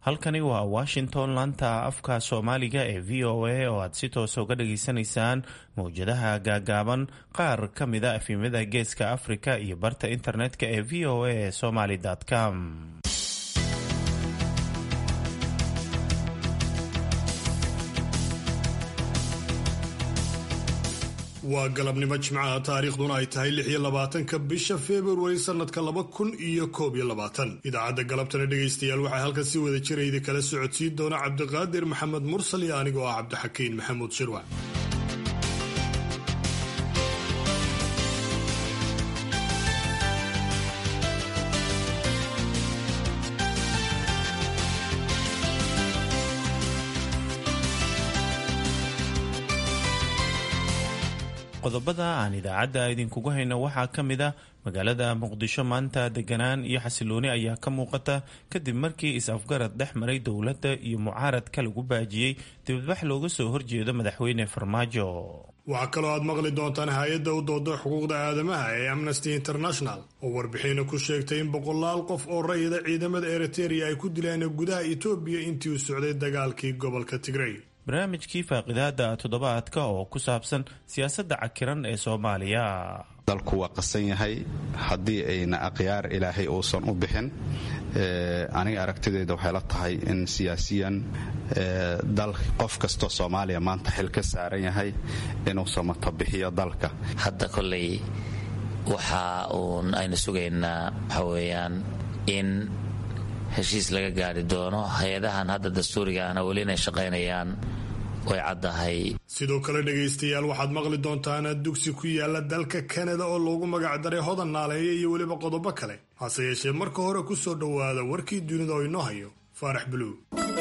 halkani waa washington laanta afka soomaaliga ee v o a oo aad si toosa uga dhageysanaysaan mowjadaha gaagaaban qaar ka mida efimada geeska afrika iyo barta internetka ee v o a somaly com waa galabnimo jimcaha taariikhduna ay tahay lix iyo labaatanka bisha februari sanadka laba kun iyo koob iyo labaatan idaacadda galabtana dhegaystayaal waxaa halkan si wada jirayda kala socodsiin doona cabdiqaadir maxamed mursal iyo anigoo ah cabdixakiin maxamuud shirwac qodobada aan idaacadda idinkugu hayno waxaa ka mid ah magaalada muqdisho maanta deganaan iyo xasilooni ayaa ka muuqata kadib markii is-afgarad dhex maray dowladda iyo mucaaradka lagu baajiyey dibadbax looga soo horjeedo madaxweyne farmaajo waxaa kaloo aad maqli doontaan hay-adda u dooda xuquuqda aadamaha ee amnesty international oo warbixina ku sheegtay in boqolaal qof oo rayida ciidamada eriteria ay ku dileen gudaha etoobiya intii uu socday dagaalkii gobolka tigrey barnaamijkii faaqidaada toddobaadka oo ku saabsan siyaasadda cakiran ee soomaaliya dalku waa qasan yahay haddii ayna akhyaar ilaahay uusan u bixin aniga aragtideyda waxay la tahay in siyaasiyan dal qof kastoo soomaaliya maanta xil ka saaran yahay inuu samatabixiyo dalka hadda koley waxa uun aynu sugaynaa waxa weeyaan in heshiis laga gaari doono hay-adahan hadda dastuuriga ahna weli inay shaqaynayaan way caddahay sidoo kale dhegaystayaal waxaad maqli doontaan dugsi ku yaala dalka kanada oo loogu magacdaray hodan naaleeya iyo weliba qodobo kale hase yeeshee marka hore ku soo dhowaada warkii dunida oo inoo hayo faarax buluug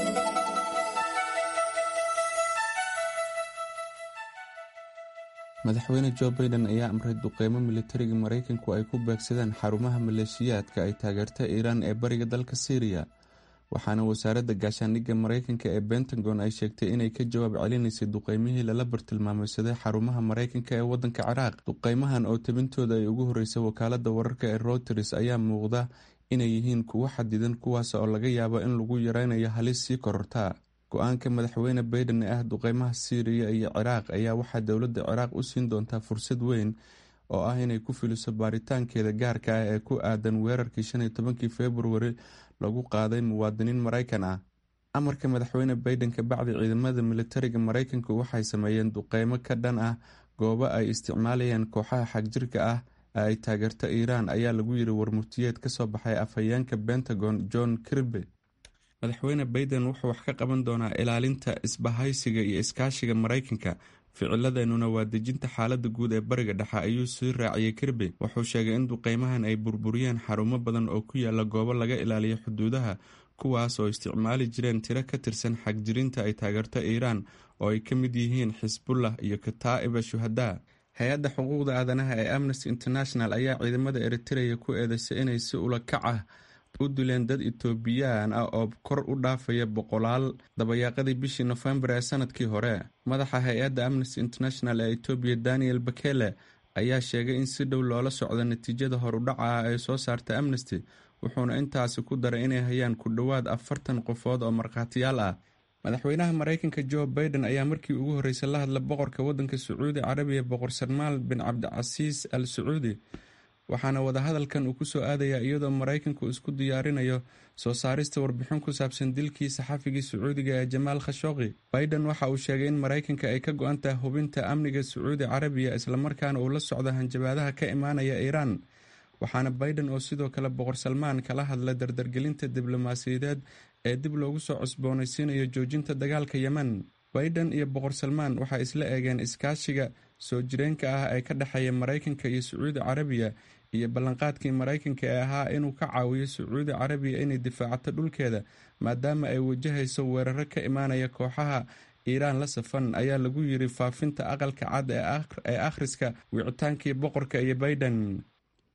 madaxweyne jo baiden ayaa amray duqeymo militariga maraykanku ay ku beegsadeen xarumaha maleeshiyaadka ay taageerta iiraan ee bariga dalka syriya waxaana wasaaradda gaashaandhigga maraykanka ee bentagon ay sheegtay inay ka jawaab celinaysay duqeymihii lala bartilmaameysaday xarumaha maraykanka ee wadanka ciraaq duqeymahan oo tabintooda ay ugu horeysay wakaalada wararka ee routers ayaa muuqda inay yihiin kuwo xadidan kuwaas oo laga yaabo in lagu yareynayo halis sii korortaa go-aanka madaxweyne baiden ee ah duqeymaha syriya iyo ciraaq ayaa waxaa dowladda ciraaq u siin doontaa fursad weyn oo ah inay ku filiso baaritaankeeda gaarka ah ee ku aadan weerarkii shan iyo tobankii februari lagu qaaday muwaadiniin maraykan ah amarka madaxweyne baiden ka bacdi ciidamada militariga maraykanku waxay sameeyeen duqeymo ka dhan ah goobo ay isticmaalayeen kooxaha xagjirka ah ee ay taageerto iiraan ayaa lagu yiri warmurtiyeed kasoo baxay afhayeenka pentagon john kirby madaxweyne baiden wuxuu wax ka qaban doonaa ilaalinta isbahaysiga iyo iskaashiga maraykanka ficiladeenuna waa dejinta xaalada guud ee bariga dhexe ayuu sii raaciyey kirby wuxuu sheegay in duqeymahan ay burburiyeen xarumo badan oo ku yaala goobo laga ilaaliyo xuduudaha kuwaas oo isticmaali jireen tiro ka tirsan xagjirinta ay taageerto iiraan oo ay ka mid yihiin xisbullah iyo kataa'iba shuhadaa hay-adda xuquuqda aadanaha ee amnesty international ayaa ciidamada eritereya ku eedeysay inay si ula kac ah u dileen dad etoobiyaan ah oo kor u dhaafaya boqolaal dabayaaqadii bishii nofembar ee sanadkii hore madaxa hay-adda amnesty international ee etoobiya daniel bakele ayaa sheegay in si dhow loola socdo natiijada horudhaca ah ee soo saarta amnesty wuxuuna intaasi ku daray inay hayaan ku dhowaad afartan qofood oo markhaatiyaal ah madaxweynaha maraykanka jo baiden ayaa markii ugu horreysay la hadla boqorka waddanka sacuudi carabiya boqor salmaal bin cabdicasiis al sacuudi waxaana wadahadalkan uu kusoo aadayaa iyadoo maraykanku isku diyaarinayo soo saarista warbixin ku saabsan dilkii saxafigii sacuudiga ee jamaal khashooqi baiden waxa uu sheegay in maraykanka ay ka go-an tahay hubinta amniga sacuudi carabiya islamarkaana uu la socdo hanjabaadaha ka imaanaya iiraan waxaana baiden oo sidoo kale boqor salmaan kala hadla dardargelinta diblomaasiyadeed ee dib loogu soo cusboonaysiinayo joojinta dagaalka yemen baiden iyo boqor salmaan waxay isla eegeen iskaashiga soo jireenka ah ee ka dhexeeya maraykanka iyo sacuudi carabiya iyo ballanqaadkii maraykanka ee ahaa inuu ka caawiyo sacuudi carabiya inay difaacato dhulkeeda maadaama ay wajahayso weeraro ka imaanaya kooxaha iiraan la safan ayaa lagu yiri faafinta aqalka cad ee akhriska wicitaankii boqorka iyo baiden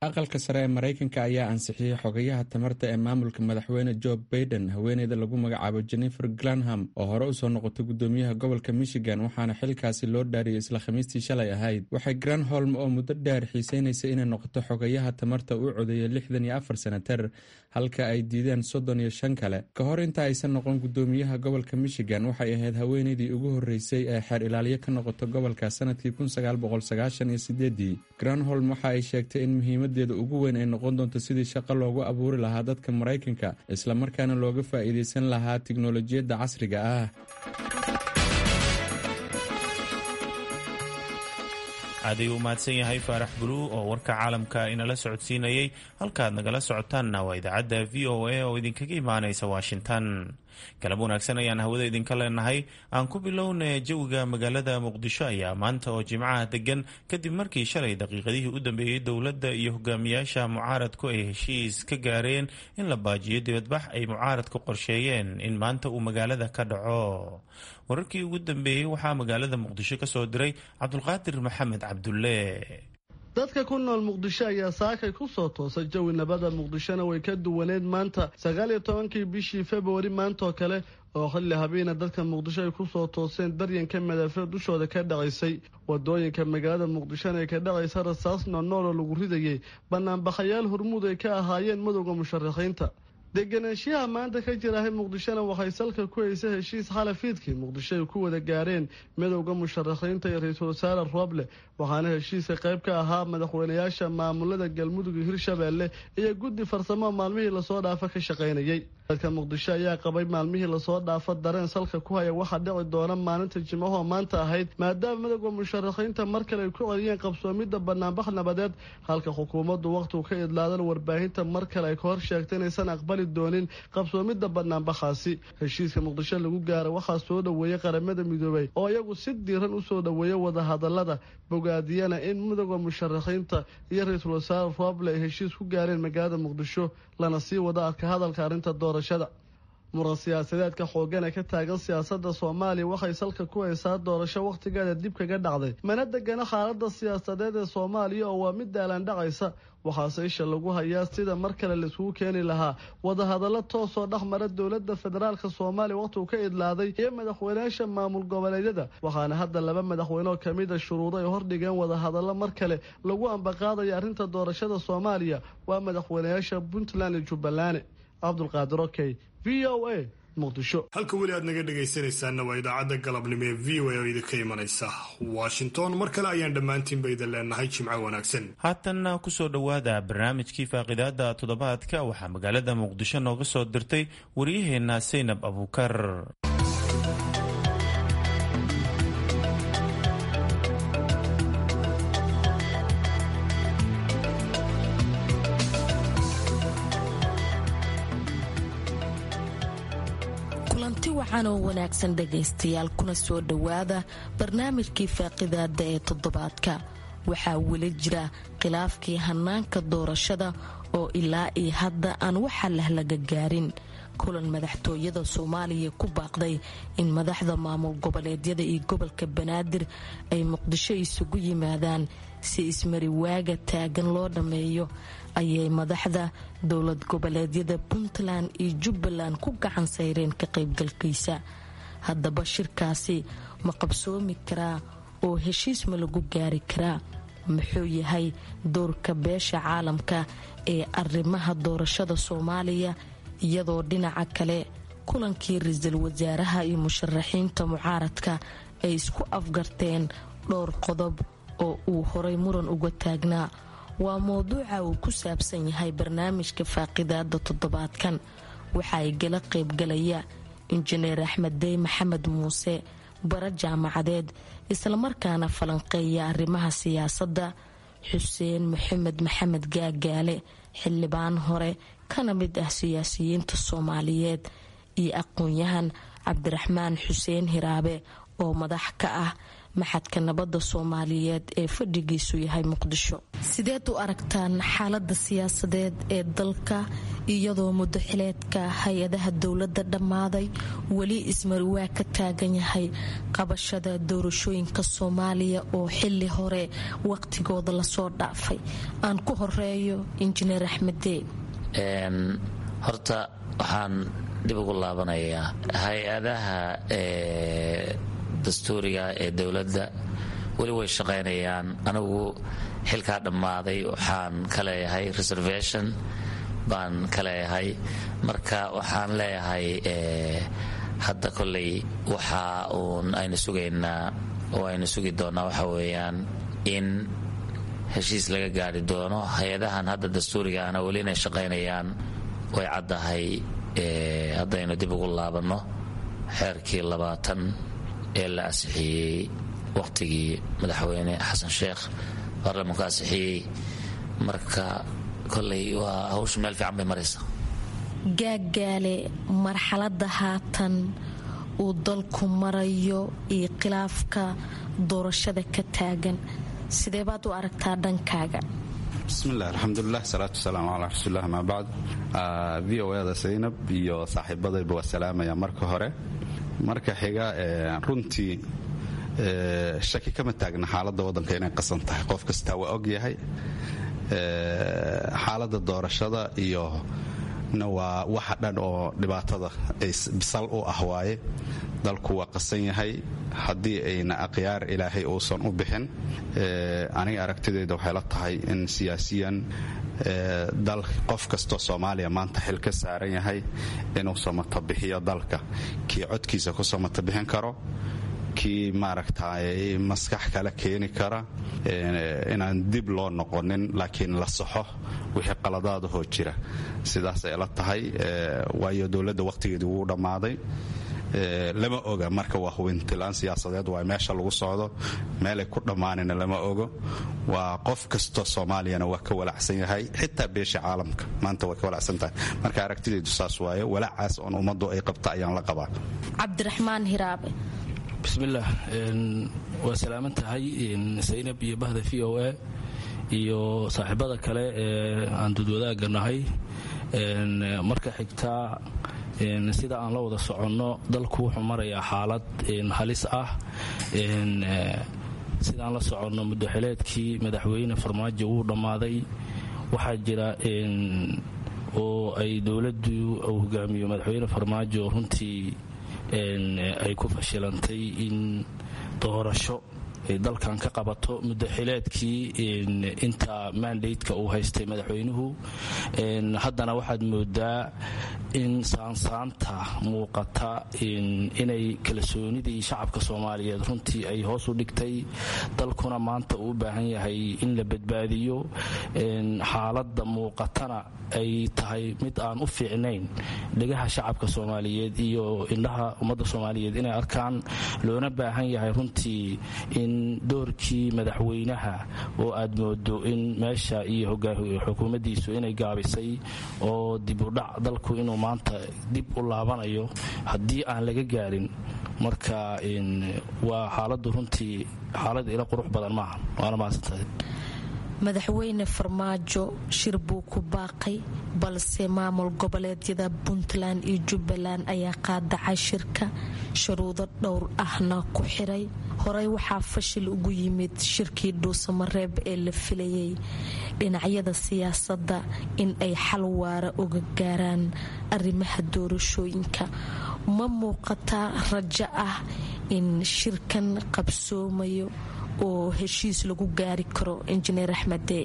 aqalka sare ee maraykanka ayaa ansixiyey xogayaha tamarta ee maamulka madaxweyne joe baiden haweeneyda lagu magacaabo jennifer glanham oo hore usoo noqotay gudoomiyaha gobolka michigan waxaana xilkaasi loo dhaariyay isla khamiistii shalay ahayd waxay granholm oo muddo dheer xiiseynaysay inay noqoto xogayaha tamarta u codeeyay lixdan iyo afar senatar halka ay diideen soddon iyo shan kale ka hor inta aysan noqon gudoomiyaha gobolka michigan waxay ahayd haweeneydii ugu horreysay ee xeer ilaaliyo ka noqoto gobolka sanadkii kun sagaal boqol sagaashan iyo sideedii granholm waxa ay sheegtay in muhiimadeeda ugu weyn ay noqon doonto sidii shaqo loogu abuuri lahaa dadka maraykanka islamarkaana looga faa'iideysan lahaa tiknolojiyadda casriga ah aaday u mahadsan yahay faarax buluu oo warka caalamka inala socodsiinayay halkaad nagala socotaanna waa idaacadda v o a oo idinkaga imaanaysa washington galab wanaagsan ayaan hawada idinka leenahay aan ku bilowna jawiga magaalada muqdisho ayaa maanta oo jimcaha degan kadib markii shalay daqiiqadihii u dambeeyey dowladda iyo hogaamiyaasha mucaaradku ay heshiis ka gaareen in la baajiyo dibadbax ay mucaaradku qorsheeyeen in maanta uu magaalada ka dhaco wararkii ugu dambeeyey waxaa magaalada muqdisho ka soo diray cabdulqaadir maxamed cabdulle dadka ku nool muqdisho ayaa saakay ku soo toosay jawi nabada muqdishona way ka duwaneed maanta sagaal iyo tobankii bishii februari maantaoo kale oo xilli habeena dadka muqdisho ay ku soo tooseen daryanka madafee dushooda ka dhacaysay wadooyinka magaalada muqdishona ay ka dhacaysa rasaas noonool oo lagu ridayay banaanbaxayaal hormuud ay ka ahaayeen madowda musharaxiinta deganaanshiyaha maanta ka jirahay muqdishona waxay salka ku haysa heshiis xalafiidkii muqdisho ay ku wada gaareen midowda musharaxiinta iyo ra-iisul wasaare rooble waxaana heshiiska qayb ka ahaa madaxweynayaasha maamulada galmudug iyo hirshabeelle iyo guddi farsamo maalmihii lasoo dhaafa ka shaqaynayay dadka muqdisho ayaa qabay maalmihii lasoo dhaafa dareen salka ku haya waxaa dhici doona maalinta jimcahoo maanta ahayd maadaama midowda musharaxiinta mar kale ay ku celiyeen qabsoomidda banaanbax nabadeed halka xukuumaddu wakhtigu ka idlaadan warbaahinta mar kale ay ka hor sheegtay inaysan aqbali doonin qabsoomidda banaanbaxaasi heshiiska muqdisho lagu gaara waxaa soo dhoweeyey qaramada midoobay oo iyagu si diiran usoo dhoweeya wadahadalada bogaadiyana in midowda musharaxiinta iyo ra-iisul wasaare rooble ay heshiis ku gaareen magaalada muqdisho lana sii wada arka hadalka arrinta doorashada muran siyaasadeedka xoogan ee ka taagan siyaasadda soomaaliya waxay salka ku haysaa doorasho wakhtigeeda dib kaga dhacday mana degana xaaladda siyaasadeed ee soomaaliya oo waa mid daalaan dhacaysa waxaase isha lagu hayaa sida mar kale laiskugu keeni lahaa wadahadallo toosoo dhex mara dowladda federaalka soomaaliya wakhtigu ka idlaaday iyo madaxweynayaasha maamul goboleedyada waxaana hadda laba madaxweynoo kamida shuruudo ay hordhigeen wadahadallo mar kale lagu ambaqaadaya arrinta doorashada soomaaliya waa madaxweynayaasha puntland iyo jubbaland cabdulqaadir okey v o a muqdisho halka weli aad naga dhegaysanaysaanna waa idaacadda galabnimo ee v o a oo idinka imanaysa washington mar kale ayaan dhammaantiinba idin leenahay jimco wanaagsan haatanna kusoo dhowaada barnaamijkii faaqidaada toddobaadka waxaa magaalada muqdisho nooga soo dirtay waryaheenna saynab abuukar kulanti wacan oo wanaagsan dhegaystayaal kuna soo dhowaada barnaamijkii faaqidaada ee toddobaadka waxaa weli jira khilaafkii hanaanka doorashada oo ilaa iyo hadda aan waxa lah laga gaarin kulan madaxtooyada soomaaliya ku baaqday in madaxda maamul goboleedyada iyo gobolka banaadir ay muqdisho isugu yimaadaan si ismari waaga taagan loo dhammeeyo ayay madaxda dowlad goboleedyada puntland iyo jubbaland ku gacan sayreen ka qaybgalkiisa haddaba shirkaasi ma qabsoomi karaa oo heshiis ma lagu gaari karaa muxuu yahay doorka beesha caalamka ee arrimaha doorashada soomaaliya iyadoo dhinaca kale kulankii ra-iisul wasaaraha iyo musharaxiinta mucaaradka ay isku afgarteen dhowr qodob oo uu horay muran uga taagnaa waa mowduuca uu ku saabsan yahay barnaamijka faaqidaada toddobaadkan waxa ay gala qaybgalaya injineer axmed dey maxamed muuse bara jaamacadeed islamarkaana falanqeeya arrimaha siyaasadda xuseen maxamed maxamed gaagaale xildhibaan hore kana mid ah siyaasiyiinta soomaaliyeed iyo aqoon-yahan cabdiraxmaan xuseen hiraabe oo madax ka ah maxadka nabadda soomaaliyeed ee fadhigiisu yahay muqdisho sideed u aragtaan xaalada siyaasadeed ee dalka iyadoo muddo xileedka hay-adaha dowladda dhammaaday weli ismariwaa ka taagan yahay qabashada doorashooyinka soomaaliya oo xili hore waqtigooda lasoo dhaafay aan ku horeeyo injineer axmeddee horta waxaan dib ugu laabanayaa hay-adaha dastuuriga ee dowladda weli way shaqaynayaan anigu xilkaa dhammaaday waxaan ka leeyahay reservation baan ka leeyahay marka waxaan leeyahay hadda koley waxa uun aynu sugaynaa oo aynu sugi doonnaa waxa weeyaan in heshiis laga gaari doono hay-adahan hadda dastuuriga ana weli inay shaqaynayaan way caddahay haddaynu dib ugu laabanno xeerkii labaatan ee la ansixiyey waqtigii madaxweyne xasan sheekh baarlamanku ansixiyey marka koley waa hawsha meel fiican bay maraysa gaagaale marxalada haatan uu dalku marayo iyo khilaafka doorashada ka taagan sidee baad u aragtaa dhankaaga bismillahi alxamdulilah salaatu wasalaamu calaa rasuulilah amaa bacd v o eda saynab iyo saaxiibadayba waa salaamaya marka hore marka xiga runtii shaki kama taagna xaaladda waddanka inay qasan tahay qof kastaa waa og yahay xaaladda doorashada iyo na waa waxa dhan oo dhibaatada sal u ah waaye dalku waa qasan yahay haddii ayna akhyaar ilaahay uusan u bixin aniga aragtidayda waxay la tahay in siyaasiyan dal qof kastoo soomaaliya maanta xil ka saaran yahay inuu samatabixiyo dalka kii codkiisa ku samatabixin karo kii maaragtay maskax kale keeni kara inaan dib loo noqonin laakiin la saxo wixii qaladaadahoo jira sidaasay la tahay waayo dowladda wakhtigeedii wuu dhammaaday lama oga marka waa hubintilaan siyaasadeed waa meesha lagu socdo meelay ku dhammaanina lama ogo waa qof kastoo soomaaliyana waa ka walacsan yahay xitaa beesha caalamka maanta waa ka walacsan tahay marka aragtidaydu saas waaye walaacaas oon ummaddu ay qabta ayaan la qabaa cabdiraxmaan hiraabe bismillaah waa salaaman tahay saynab iyo bahda v o a iyo saaxiibada kale ee aan dudwadaaga nahay marka xigtaa sida aan la wada soconno dalku wuxuu marayaa xaalad halis ah sidaan la soconno muddoxileedkii madaxweyne farmaajo wuu dhammaaday waxaa jira oo ay dowladdu uu hogaamiyo madaxweyne farmaajo runtii ay ku fashilantay in doorasho ay dalkan ka qabato muddoxileedkii inta mandateka uu haystay madaxweynuhu haddana waxaad moodaa in saansaanta muuqata inay kalsoonidii shacabka soomaaliyeed runtii ay hoos u dhigtay dalkuna maanta uu u baahan yahay in la badbaadiyo xaaladda muuqatana ay tahay mid aan u fiicnayn dhegaha shacabka soomaaliyeed iyo indhaha ummadda soomaaliyeed inay arkaan loona baahan yahay runtii in doorkii madaxweynaha oo aad moodo in meesha iyo xukuumaddiisu inay gaabisay oo dibudhac dalku inuu maanta dib u laabanayo haddii aan laga gaarin marka waa xaaladdu runtii xaalad ila qurux badan maaha waana mahadsantahay madaxweyne farmaajo shir buu ku baaqay balse maamul goboleedyada puntland iyo jubbaland ayaa qaadacay shirka shuruudo dhowr ahna ku xiray horey waxaa fashil ugu yimid shirkii dhuusamareeb ee la filayay dhinacyada siyaasadda in ay xal waara uga gaaraan arrimaha doorashooyinka ma muuqataa rajo ah in shirkan qabsoomayo oo heshiis lagu gaari karo injineer axmede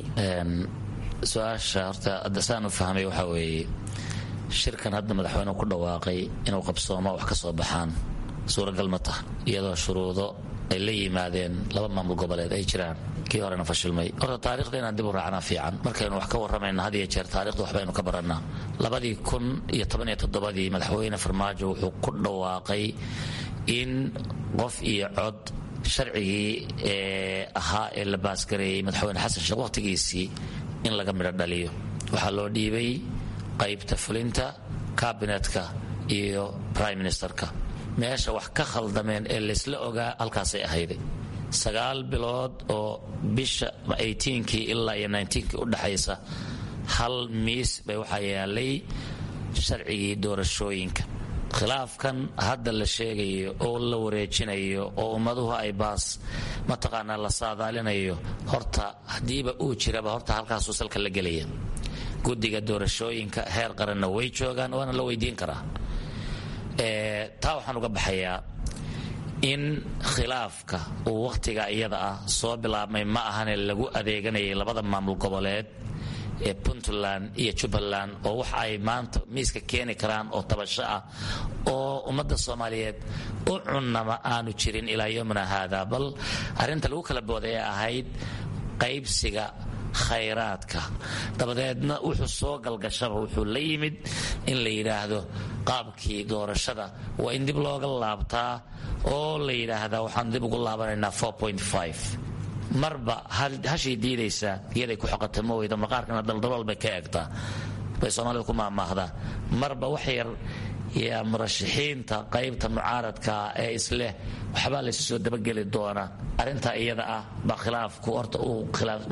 su-aasha horta adasaan u fahmay waxaa weeye shirkan hadda madaxweynuhu ku dhawaaqay inuu qabsoomo wax ka soo baxaan suuragal ma taha iyadoo shuruudo ay la yimaadeen laba maamul goboleed ay jiraan kii horena fashilmay horta taarikhda inaan dib u raacnaa fiican markaynu wax ka warramayna had iyo jeer taarikhda waxbaynu ka barannaa labadii kun iyo tobaniyo toddobadii madaxweyne farmaajo wuxuu ku dhawaaqay in qof iyo cod sharcigii ee ahaa ee la baasgareeyey madaxweyne xasan sheekh wakhtigiisii in laga midho dhaliyo waxaa loo dhiibay qaybta fulinta kabinetka iyo brime ministerka meesha wax ka khaldameen ee laysla ogaa halkaasay ahayday sagaal bilood oo bisha kii ilaa iyo kii u dhaxaysa hal miis bay waxaa yaalay sharcigii doorashooyinka khilaafkan hadda la sheegayo oo la wareejinayo oo ummaduhu ay baas mataqaanaa la saadaalinayo horta haddiiba uu jiraba horta halkaasuu salka la gelaya guddiga doorashooyinka heer qaranna way joogaan waana la weydiin karaa taa waxaan uga baxayaa in khilaafka uu wakhtiga iyada ah soo bilaabmay ma ahane lagu adeeganayay labada maamul goboleed ee puntland iyo jubbaland oo wax ay maanta miiska keeni karaan oo tabasho ah oo ummadda soomaaliyeed u cunnama aanu jirin ilaa yomina haada bal arrinta lagu kala booday ee ahayd qaybsiga khayraadka dabadeedna wuxuu soo galgashaba wuxuu la yimid in la yidhaahdo qaabkii doorashada waa in dib looga laabtaa oo la yidhaahdaa waxaan dib ugu laabanaynaa marba hashay diidaysaa iyaday ku xoqata ma weyda maqaarkana daldalool bay ka eegtaa bay soomaalida ku maamaahdaa marba wax yar yaa murashaxiinta qaybta mucaaradka ee isleh waxbaa laysu soo dabageli doonaa arrintaa iyada ah baa khilaafku horta uu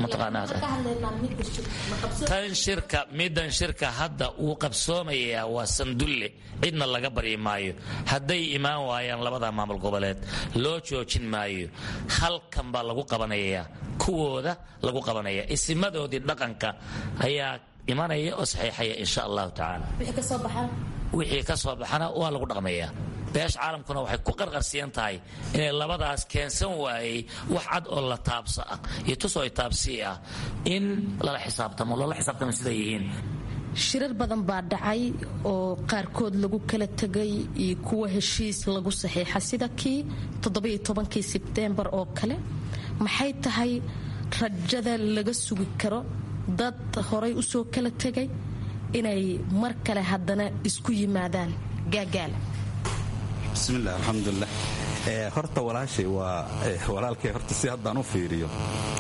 mataqaanatan shirka middan shirka hadda uu qabsoomayaa waa sandulle cidna laga baryi maayo hadday imaan waayaan labada maamul goboleed loo joojin maayo halkan baa lagu qabanayaa kuwooda lagu qabanaya isimadoodii dhaqanka ayaa imanaya oo saxiixaya insha allahu tacaala wixii ka soo baxana waa lagu dhaqmayaa beesha caalamkuna waxay ku qarqarsiyan tahay inay labadaas keensan waayey wax cad oo la taabsa ah iyo tusoo taabsii ah in lala xisaabtamo loola xisaabtamo siday yihiin shirar badan baa dhacay oo qaarkood lagu kala tegay iyo kuwa heshiis lagu saxiixa sida kii toddobaiyotobankii sebteembar oo kale maxay tahay rajada laga sugi karo dad horay usoo kala tegay inay mar kale haddana isku yimaadaan gaagaala bismilah alxamdulilah horta walaashay waa walaalkay horta si haddaan u fiiriyo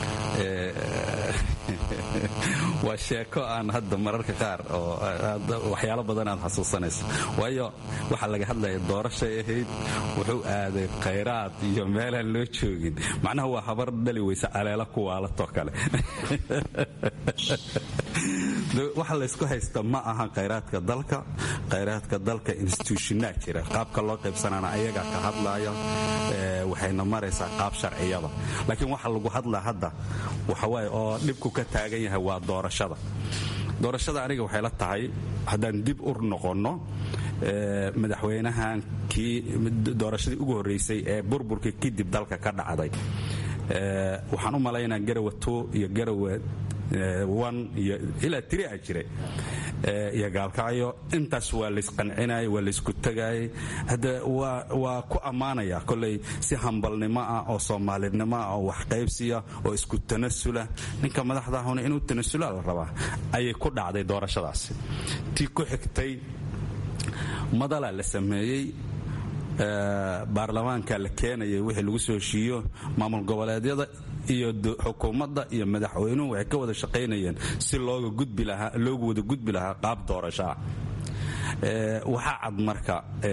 waa sheeko aan hadda mararka qaar oo waxyaalo badan aad xasuusanayso waayo waxaa laga hadlaya doorashay ahayd wuxuu aaday khayraad iyo meelaan loo joogin macnaha waa habar dhali weyse caleela kuwaalatoo kale waxa laysku haysta ma aha khayraadka dalka khayraadka dalka institutionaa jira qaabka loo qaybsanana ayagaa ka hadlaya waxayna maraysaa qaab sharciyada laakiin waxa lagu hadlaa hadda waxawaaye oo dhibku ka taagan yahay waa doorashada doorashada aniga waxay la tahay haddaan dib ur noqonno madaxweynahan kii doorashadii ugu horreysay ee burburkii kadib dalka ka dhacday waxaan u malaynaa garawa two iyo garawa iyo ilaa tiri a jiray iyo gaalkacyo intaas waa laysqancinayay waa laysku tagayay hadda waa ku ammaanaya koley si hambalnimo ah oo soomaalinimo ah oo waxqaybsiya oo isku tanasula ninka madaxdahuna inuu tanasula la rabaa ayay ku dhacday doorashadaasi tii ku xigtay madalaa la sameeyey baarlamaanka la keenayay wixii lagu soo heshiiyo maamul goboleedyada iyo xukuumadda iyo madaxweynuhu waxay ka wada shaqaynayeen si looga gudbi lahaa loogu wada gudbi lahaa qaab doorasho ah waxaa cad marka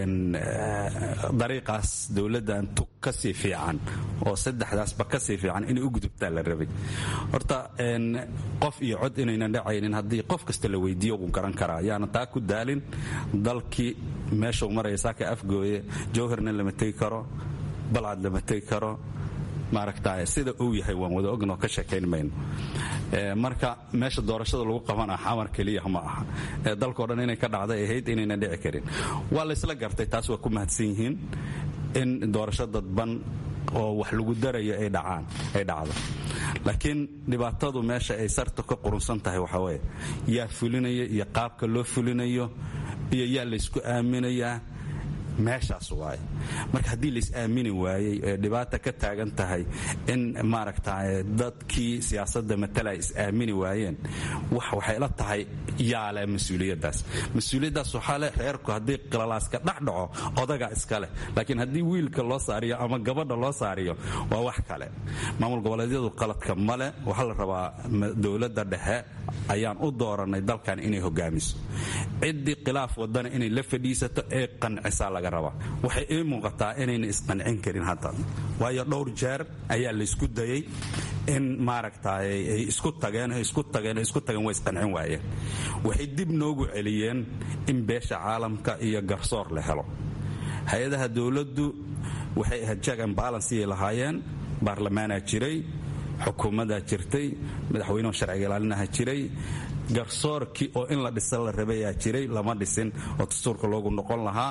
dariiqaas dowladdan tug kasii fiican oo saddexdaasba kasii fiican inay u gudubtaa la rabay horta qof iyo cod inaynan dhacaynin haddii qof kasta la weydiiyo wuu garan karaa yaana taa ku daalin dalkii meeshuu maraya saaka afgooye jowharna lama tegi karo balcad lama tegi karo maaragta sida uu yahay waan wada ognoo ka sheekayn mayno marka meesha doorashada lagu qabana xamar keliya ma aha dalkao dhan inay ka dhacday ahayd inaynan dhici karin waa laysla gartay taas waa ku mahadsan yihiin in doorasho dadban oo wax lagu darayo ay dhacaan ay dhacdo laakiin dhibaatadu meesha ay sartu ka qurunsan tahay waxaa weeye yaa fulinaya iyo qaabka loo fulinayo iyo yaa laysku aaminayaa meeshaas waaye marka haddii lais aamini waayey ee dhibaata ka taagan tahay in maaragta dadkii siyaasadda matala is aamini waayeen waxay la tahay yaale mas-uuliyaddaas mas-uuliyaddaas waxaa leh reerku haddii qilalaaska dhex dhaco odaga iska leh laakiin haddii wiilka loo saariyo ama gabadha loo saariyo waa wax kale maamul goboleedyadu qaladka male waxaa la rabaa dowladda dhexe ayaan u dooranay dalkan inay hogaamiso ciddii khilaaf wadana inay la fadhiisato ee qancisaa laga rabaa waxay ii muuqataa inayna isqancin karin hadda waayo dhowr jeer ayaa laysku dayey in maaragtay ay isku tageen isku tageen isku tageen way isqancin waayeen waxay dib noogu celiyeen in beesha caalamka iyo garsoor la helo hay-adaha dowladdu waxay ahayd jack and balanceyay lahaayeen baarlamaanaa jiray xukuumaddaa jirtay madaxweynuhu sharciga ilaalinaha jiray garsoorkii oo in la dhisa la rabayaa jiray lama dhisin oo dastuurka loogu noqon lahaa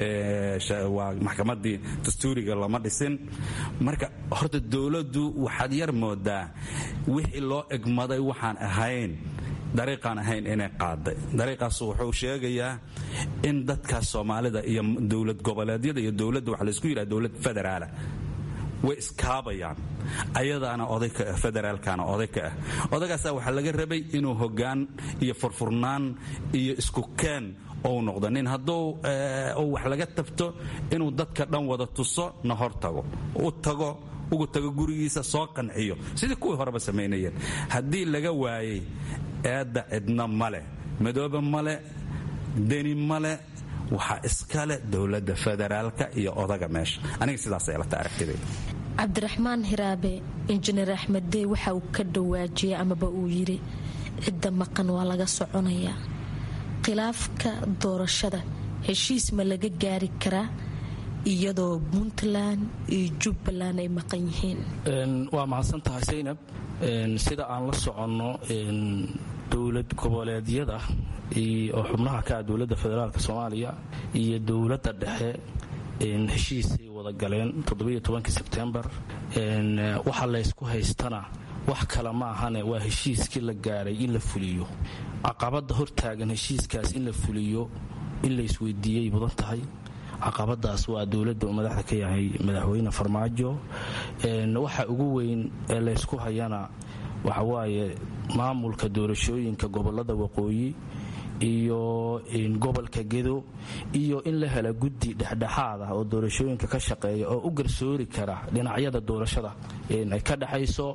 waa maxkamadii dastuuriga lama dhisin marka horta dowladdu waxaad yar moodaa wixii loo egmaday waxaan ahayn dariiqaan ahayn inay qaaday dariiqaas wuxuu sheegayaa in dadkaas soomaalida iyo dowlad goboleedyada iyo dowladda waxa laysku yidhaha dowlad federaala way iskaabayaan ayadaana oday ka ah federaalkana oday ka ah odagaasaa waxaa laga rabay inuu hoggaan iyo furfurnaan iyo isku keen ou noqdo nin hadduu wax laga tabto inuu dadka dhan wada tuso na hor tago u tago ugu tago gurigiisa soo qanciyo sidii kuwii horeba samaynayeen haddii laga waayey eedda cidna male madoobe male deni male waxaa iskale dowladda federaalka iyo odaga meesha aniga sidaas eelata aragtidayda cabdiraxmaan hiraabe injineer axmed dey waxa uu ka dhawaajiyey amaba uu yidhi cidda maqan waa laga soconayaa khilaafka doorashada heshiis ma laga gaari karaa iyadoo puntland iyo jubbaland ay maqan yihiin waa mahadsan tahay saynab sida aan la soconno dowlad goboleedyada oo xubnaha ka ah dowladda federaalk soomaaliya iyo dowladda dhexe heshiisay wada galeen sebtembar waxa laysku haystana wax kale ma ahane waa heshiiskii la gaaray in la fuliyo caqabada hortaagan heshiiskaas in la fuliyo in laysweydiiyey mudan tahay caqabadaas waa dowladda uu madaxda ka yahay madaxweyne farmaajo waxa ugu weyn ee laysku hayana waxawaaye maamulka doorashooyinka gobolada waqooyi iyo gobolka gedo iyo in la hela guddi dhexdhexaad ah oo doorashooyinka ka shaqeeya oo u garsoori kara dhinacyada doorashada ay ka dhexayso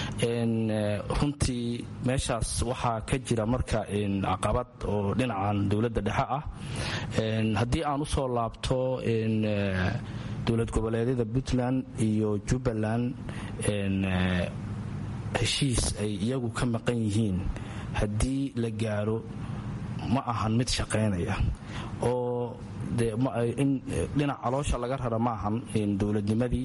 runtii meeshaas waxaa ka jira marka caqabad oo dhinacan dowladda dhexe ah haddii aan usoo laabto dowlad goboleedyada puntland iyo jubbaland heshiis ay iyagu ka maqan yihiin haddii la gaaro ma ahan mid shaqaynaya oo dhinac caloosha laga rara ma ahan dowladnimadii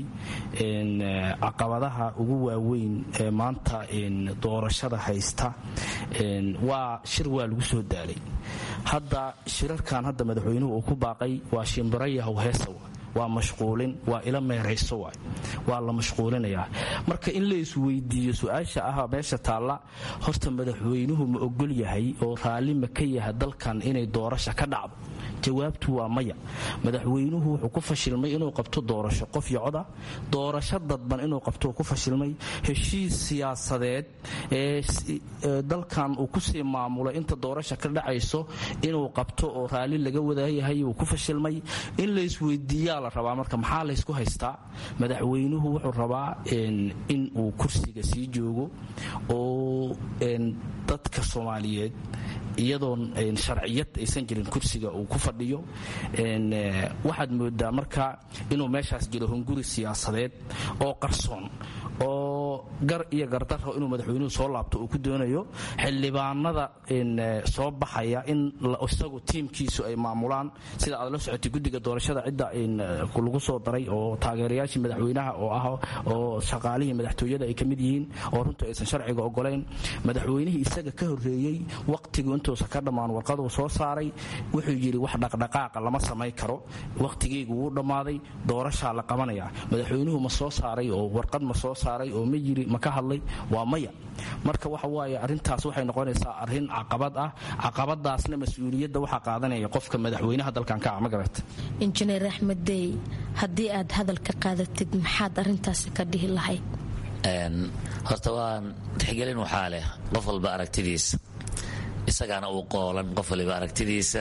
caqabadaha ugu waaweyn ee maanta doorashada haysta waa shir waa lagu soo daalay hadda shirarkan hadda madaxweynuhu uu ku baaqay waa shimbirayahow heesa waa mashquulin waa ila meerayso waay waa la mashquulinayaa marka in la isweydiiyo su-aasha ah meesha taalla horta madaxweynuhu ma ogol yahay oo raalli ma ka yahay dalkan inay doorasha ka dhacdo jawaabtu waa maya madaxweynuhu wuxuu ku fashilmay inuu qabto doorasho qof iyo coda doorasho dadban inuu qabto ku fashilmay heshiis siyaasadeed ee dalkan uu kusii maamulay inta doorasha ka dhacayso inuu qabto oo raalli laga wadaayahay uu ku fashilmay in la isweydiiyaa la rabaa marka maxaa laysku haystaa madaxweynuhu wuxuu rabaa in uu kursiga sii joogo oo dadka soomaaliyeed iyadoon sharciyad aysan jirin kursiga uu ku fadhiyo waxaad moodaa marka inuu meeshaas jiro hunguri siyaasadeed oo qarsoon oo gar iyo gardaro inuu madaxweynuhu soo laabto uu ku doonayo xildhibaanada soo baxaya in isagu tiimkiisu ay maamulaan sida aad la socotay guddiga doorashada cidda lagu soo daray oo taageerayaashii madaxweynaha oo ah oo shaqaalihii madaxtooyada ay ka mid yihiin oo runtii aysan sharciga ogolayn madaxweynihii isaga ka horreeyey waqtigu intuusan ka dhammaan warqaduu soo saaray wuxuu yidhi wax dhaqdhaqaaqa lama samayn karo waqtigeygu wuu dhammaaday doorashaa la qabanaya madaxweynuhu ma soo saaray oo warqad ma soo saaray oo ma yiri ma ka hadlay waa maya marka waxa waaye arrintaas waxay noqonaysaa arrin caqabad ah caqabadaasna mas-uuliyadda waxaa qaadanaya qofka madaxweynaha dalkan ka ah ma garata injineer axmed dey haddii aad hadal ka qaadatid maxaad arrintaasi ka dhihi lahayd horta waan tixgelin waxaa leh qof walba aragtidiisa isagaana uu qoolan qof waliba aragtidiisa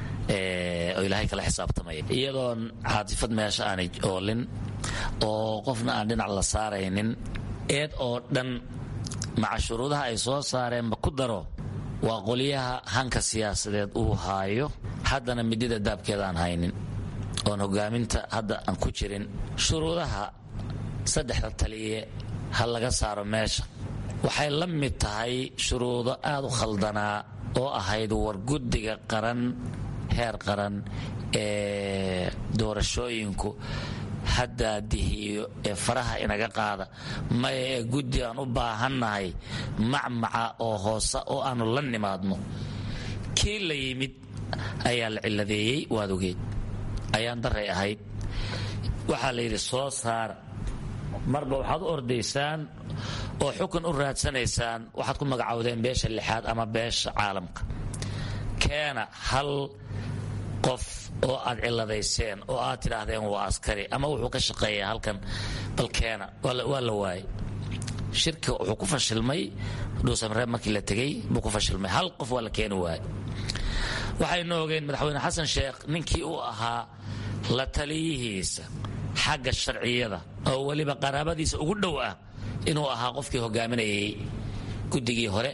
oo ilaahay kala xisaabtamaya iyadoon caatifad meesha aanay oolin oo qofna aan dhinac la saaraynin eed oo dhan maca shuruudaha ay soo saareenba ku daro waa qolyaha hanka siyaasadeed uu haayo haddana midida daabkeeda aan haynin oon hogaaminta hadda aan ku jirin shuruudaha saddexda taliye ha laga saaro meesha waxay la mid tahay shuruudo aad u khaldanaa oo ahayd war guddiga qaran heer qaran ee doorashooyinku haddaadihiyo ee faraha inaga qaada maya ee guddi aan u baahannahay macmaca oo hoose oo aanu la nimaadno kii la yimid ayaa la ciladeeyey waad ogeed ayaan daray ahayd waxaa la yidhi soo saara marba waxaad u ordaysaan oo xukun u raadsanaysaan waxaad ku magacowdeen beesha lixaad ama beesha caalamka keena hal qof oo aad ciladayseen oo aad tidhaahdeen waa askari ama wuxuu ka shaqeeyaa halkan bal keena waa la waayay shirka wuxuu ku fashilmay dhuusamreeb markii la tegey buu ku fashilmay hal qof waa la keeni waayay waxaynu ogeen madaxweyne xasan sheekh ninkii uu ahaa la taliyihiisa xagga sharciyada oo weliba qaraabadiisa ugu dhow ah inuu ahaa qofkii hogaaminayay guddigii hore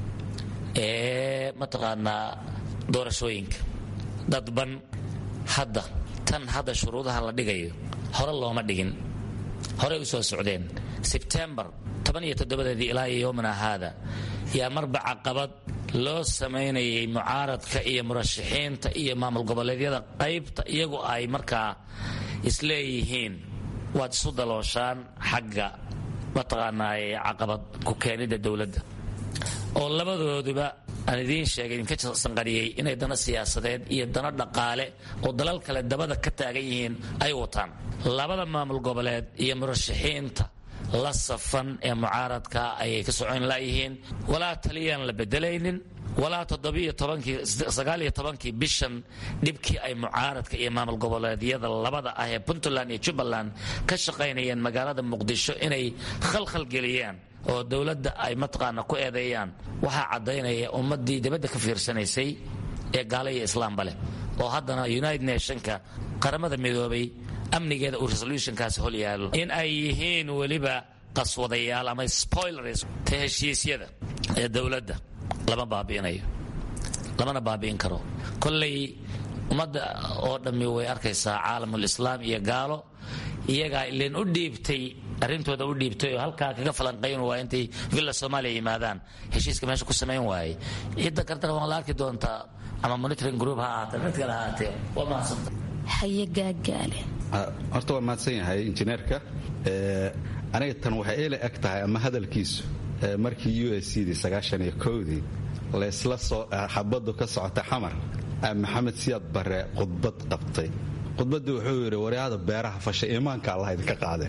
ee mataqaanaa doorashooyinka dadban hadda tan hadda shuruudaha la dhigayo hore looma dhigin horey u soo socdeen sebtembar tobaniyotoddobadeedii ilaa iyo yowmana haada yaa marba caqabad loo samaynayay mucaaradka iyo murashaxiinta iyo maamul goboleedyada qaybta iyagu ay markaa isleeyihiin waad isu dalooshaan xagga mataqaanaaye caqabad ku keenidda dowladda oo labadooduba aan idiin sheegay idinka sanqariyey inay dana siyaasadeed iyo dana dhaqaale oo dalal kale dabada ka taagan yihiin ay wataan labada maamul goboleed iyo murashaxiinta la safan ee mucaaradka ayay ka socon laayihiin walaa taliyaan la bedelaynin walaa todobiyotobankii tobankii bishan dhibkii ay mucaaradka iyo maamul goboleedyada labada ah ee puntland iyo jubbaland ka shaqaynayeen magaalada muqdisho inay khalkhal geliyaan oo dowladda ay mataqaana ku eedeeyaan waxaa caddaynaya ummaddii dibadda ka fiirsanaysay ee gaala iyo islaamba leh oo haddana united nationka qaramada midoobay amnigeeda uu resolutionkaasi hol yaalo in ay yihiin weliba qaswadayaal ama spoilers ta heshiisyada ee dowladda lama baabi'inayo lamana baabi'in karo kollay ummadda oo dhammi way arkaysaa caalamul islaam iyo gaalo iyagaa ileen u dhiibtay arrintooda u dhiibtay oo halkaa kaga falanqayn waaya intay villa soomaaliya yimaadaan heshiiska meesha ku samayn waayey cidda kartana waan la arki doontaa ama monitoring group ha ahaatee mid kale ahaatee waa mahadsanta haye gaagaale horta waa mahadsan yahay injineerka aniga tan waxay ila eg tahay ama hadalkiisu markii u s cdii sagaashan iyo kowdii laysla soo xabadu ka socota xamar maxamed siyaad bare khudbad qabtay khudbaddii wuxuu yidhi waryaada beeraha fasha iimaanka allah idinka qaade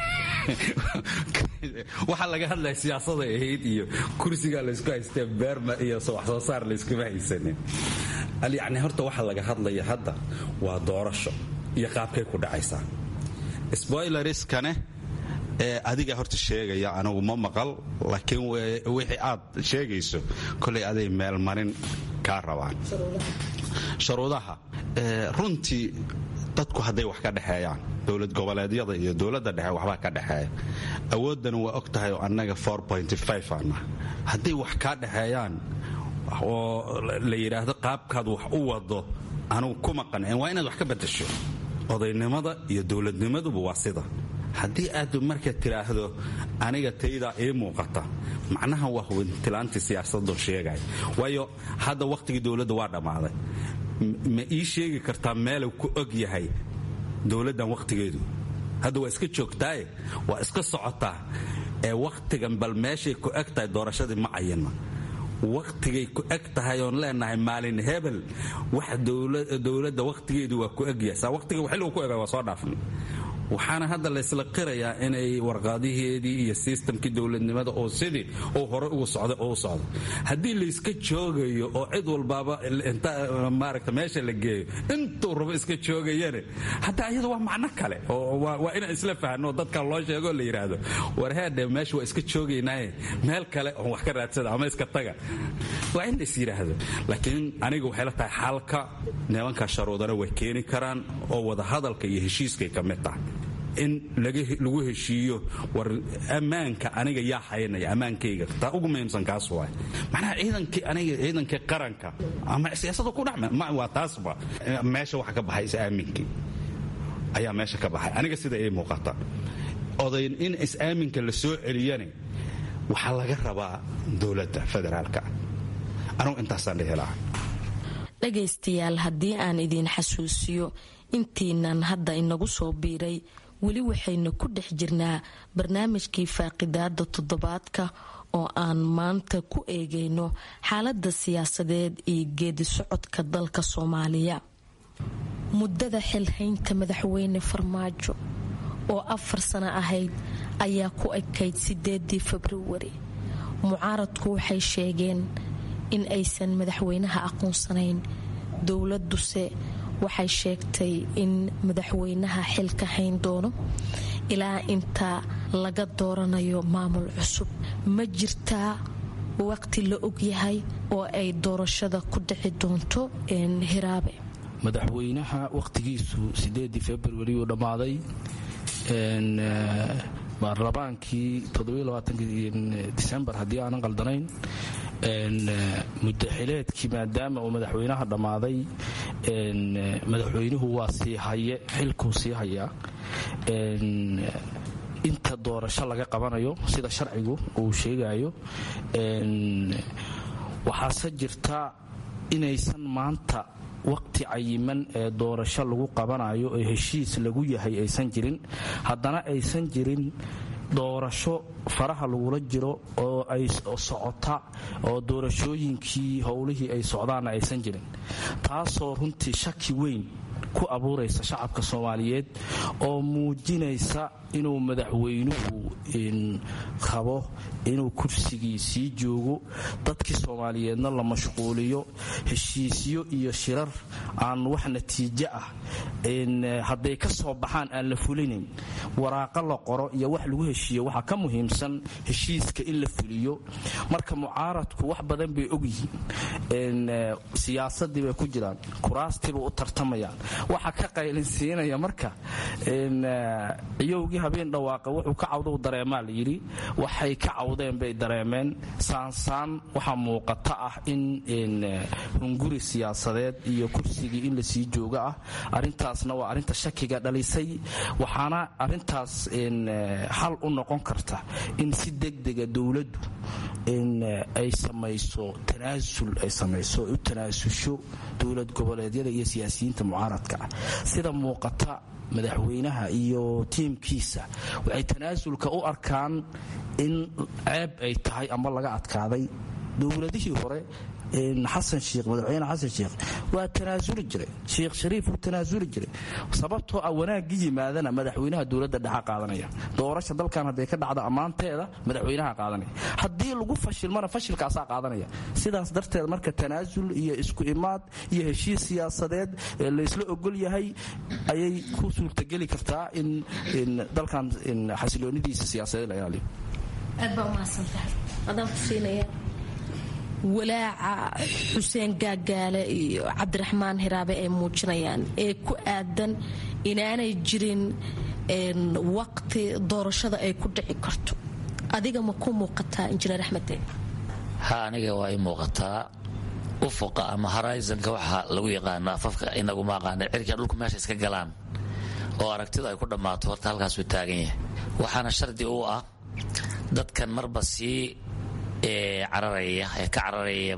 waxaa laga hadlaya siyaasaday ahayd iyo kursigaa laysku haystee beerma iyo wax soo saar layskuma haysanin yacni horta waxa laga hadlaya hadda waa doorasho iyo qaabkay ku dhacaysaa spoileriskane ee adiga horta sheegaya anigu ma maqal laakiin wixii aad sheegayso kolay aday meelmarin kaa rabaan shuruudaha runtii dadku hadday wax ka dhexeeyaan dowlad goboleedyada iyo dowladda dhexe waxbaa ka dhexeeya awooddana waa og tahay oo annaga aanna hadday wax kaa dhexeeyaan oo la yidhaahdo qaabkaad wax u wado anugu kuma qancin waa inaad wax ka badasho odaynimada iyo dowladnimaduba waa sida haddii aad marka tidhaahdo aniga taydaa ii muuqata macnaha waa hubintilaantii siyaasadoo sheegaya waayo hadda wakhtigii dowladda waa dhammaaday ma ii sheegi kartaa meelu ku og yahay dowladdan wakhtigeedu hadda waa iska joogtaaye waa iska socotaa ee wakhtigan bal meeshay ku eg tahay doorashadii ma cayinna wakhtigay ku eg tahay oon leenahay maalin hebel wax dowladda wakhtigeedu waa ku egyahay saa wakhtiga xilligu ku ega waa soo dhaafnay waxaana hadda laysla qirayaa inay warqaadiheedii iyo sistamkii dowladnimada oo sidii uu hore ugu socday oo u socdo haddii layska joogayo oo cid walbaaba inta maaragta meesha la geeyo intuu rabo iska joogayane hadda iyada waa macno kale oo waa inaan isla fahno dadka loo sheego la yidhaahdo warheedhe meesha waa iska joogaynaaye meel kale oon wax ka raadsada ama iska taga waa in lais yidhaahdo laakiin aniga waxay la tahay xalka nimanka sharuudana way keeni karaan oo wadahadalka iyo heshiiskay ka mid tahay in lagu heshiiyo war ammaanka aniga yaa haynaya ammaankayga taa ugu muhiimsan kaas waay macnaha ciidankii aniga ciidankii qaranka ama siyaasada ku dhexme waa taasba meesha waxa ka baxay is-aaminkii ayaa meesha ka baxay aniga sida ii muuqata odayn in is-aaminka la soo celiyane waxaa laga rabaa dowladda federaalka anugu intaasaan dhihi lahaa dhagaystayaal haddii aan idiin xasuusiyo intiinan hadda inagu soo biiray weli waxaynu ku dhex jirnaa barnaamijkii faaqidaada toddobaadka oo aan maanta ku eegayno xaalada siyaasadeed iyo geedi socodka dalka soomaaliya muddada xilhaynta madaxweyne farmaajo oo afar sano ahayd ayaa ku ekayd sideedii februari mucaaradku waxay sheegeen in aysan madaxweynaha aqoonsanayn dowladuse waxay sheegtay in madaxweynaha xilka hayn doono ilaa inta laga dooranayo maamul cusub ma jirtaa waqti la ogyahay oo ay doorashada ku dhici doonto hiraabe madaxweynaha wakhtigiisu sideedii februari uu dhammaaday baarlamaankii disembar haddii aanan qaldanayn mudaxileedkii maadaama uu madaxweynaha dhammaaday madaxweynuhu waa sii haye xilkuu sii hayaa inta doorasho laga qabanayo sida sharcigu uu sheegayo waxaase jirta inaysan maanta waqti cayiman ee doorasho lagu qabanayo ee heshiis lagu yahay aysan jirin haddana aysan jirin doorasho faraha lagula jiro oo ay socota oo doorashooyinkii howlihii ay socdaanna aysan jirin taasoo runtii shaki weyn ku abuuraysa shacabka soomaaliyeed oo muujinaysa inuu madaxweynuhu qabo inuu kursigii sii joogo dadkii soomaaliyeedna la mashquuliyo heshiisyo iyo shirar aan wax natiijo ah hadday ka soo baxaan aan la fulinayn waraaqo la qoro iyo wax lagu heshiiyo waxaa ka muhiimsan heshiiska in la fuliyo marka mucaaradku wax badan bay ogyihiin siyaasadii bay ku jiraan kuraastiiba u tartamayaan waxa ka qaylinsiinaya marka ciyowgii habeen dhawaaqa wuxuu ka cawdou dareemaa la yidhi waxay ka cawdeen bay dareemeen saansaan waxaa muuqata ah in hunguri siyaasadeed iyo kursigii in lasii jooga ah arintaasna waa arinta shakiga dhalisay waxaana arintaas xal u noqon karta in si degdega dowladdu ay samayso tanaasul ay samayso u tanaasusho dowlad goboleedyada iyo siyaasiyiinta mucaaradka ah sida muuqata madaxweynaha iyo tiimkiisa waxay tanaasulka u arkaan in ceeb ay tahay ama laga adkaaday dowladihii hore xasan shiikh madaxweyne xasan shiikh waa tanaasuli jiray sheikh shariif wuu tanaasuli jiray sababtoo ah wanaagii yimaadana madaxweynaha dowladda dhexa qaadanaya doorasha dalkan hadday ka dhacdo ammaanteeda madaxweynaha qaadanaya haddii lagu fashilmana fashilkaasaa qaadanaya sidaas darteed marka tanaasul iyo isku imaad iyo heshiis siyaasadeed ee laysla ogol yahay ayay ku suurtageli kartaa in dalkan xasiloonidiisa siyaasadeed la ilaaliyo aad baa umahadsantahay adaan ku siinaya walaaca xuseen gaagaale iyo cabdiraxmaan hiraabe ay muujinayaan ee ku aadan inaanay jirin waqti doorashada ay ku dhici karto adiga ma ku muuqataa injineer axmedeen ha aniga waa i muuqataa ufuqa ama horizonka waxaa lagu yaqaano afafka inaguma aqaana cirka dhulku meesha iska galaan oo aragtidu ay ku dhammaato horta halkaasuu taagan yahay waxaana shardi u ah dadkan marba sii cararaya ee ka cararaya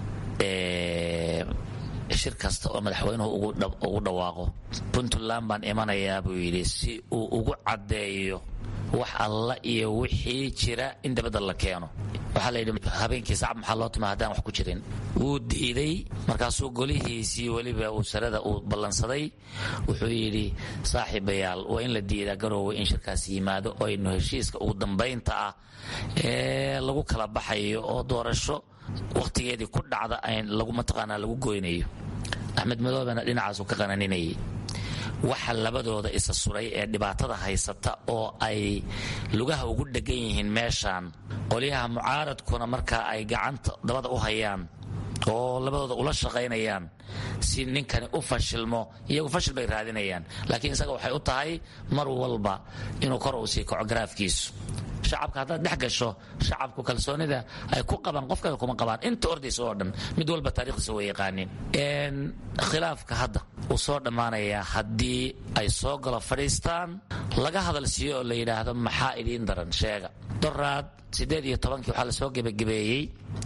shir kasta oo madaxweynuhu ugu dhawaaqo puntland baan imanayaa buu yidhi si uu ugu caddeeyo wax alla iyo wixii jira in dabadda la keeno waxaa layidhi habeenkii sacab maxaa loo tuma haddaan wax ku jirin wuu diiday markaasuu golihiisii weliba uu sarada uu ballansaday wuxuu yidhi saaxiibayaal waa in la diidaa garoowe in shirkaas yimaado oo aynu heshiiska ugu dambaynta ah ee lagu kala baxayo oo doorasho wakhtigeedii ku dhacda lagu mataqaanaa lagu goynayo axmed madoobena dhinacaasu ka qananinayay waxa labadooda isa suray ee dhibaatada haysata oo ay lugaha ugu dhegan yihiin meeshaan qolyaha mucaaradkuna markaa ay gacanta dabada u hayaan oo labadooda ula shaqaynayaan si ninkani u fashilmo iyagu fashil bay raadinayaan laakiin isaga waxay u tahay mar walba inuu kor uu sii kaco garaafkiisu shacabka haddaad dhex gasho shacabku kalsoonida ay ku qabaan qof kale kuma qabaan inta ordaysa oo dhan mid walba taarikhdiisa way yaqaaniin khilaafka hadda uu soo dhammaanayaa haddii ay soo galo fadhiistaan laga hadal siiyo oo la yidhaahdo maxaa idiin daran sheega doraad siddeed iyo tobankii waxaa lasoo gebagabeeyey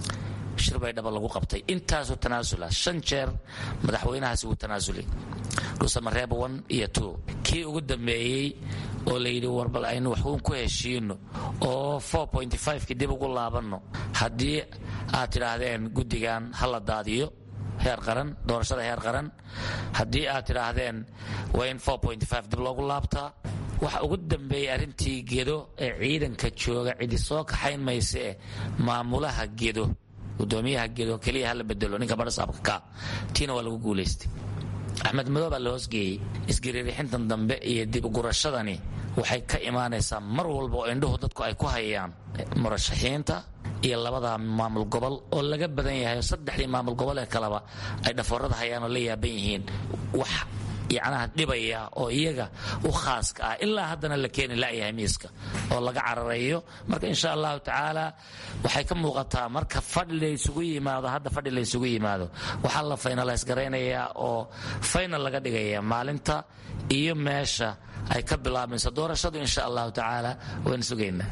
shir bay dhaba lagu qabtay intaasoo tanaasula shan jeer madaxweynahaasi wuu tanaasulay dhuusamareeb one iyo two kii ugu dambeeyey oo layidhi warbal aynu waxuun ku heshiino oo kii dib ugu laabanno haddii aad tidhaahdeen guddigan ha la daadiyo heer qaran doorashada heer qaran haddii aad tidhaahdeen waa in dib loogu laabtaa waxa ugu dambeeyey arrintii gedo ee ciidanka jooga cidi soo kaxayn maysae maamulaha gedo gudoomiyaha gedo keliya hala bedelo ninka barasaabka ka tiina waa lagu guulaystay axmed madow baa la hoosgeeyey isgariirixintan dambe iyo dib ugurashadani waxay ka imaanaysaa mar walba oo indhuhu dadku ay ku hayaan murashaxiinta iyo labada maamul gobol oo laga badan yahay saddexdii maamul gobol ee kaleba ay dhafoorada hayaan oo la yaaban yihiin wax yacnaha dhibaya oo iyaga u khaaska ah ilaa haddana la keeni la'yahay miiska oo laga cararayo marka insha allahu tacaala waxay ka muuqataa marka fadhi laysugu yimaado hadda fadhi laysugu yimaado waxaa la faynalays garaynayaa oo faynal laga dhigaya maalinta iyo meesha ay ka bilaabmayso doorashadu insha allahu tacaala waan sugaynaa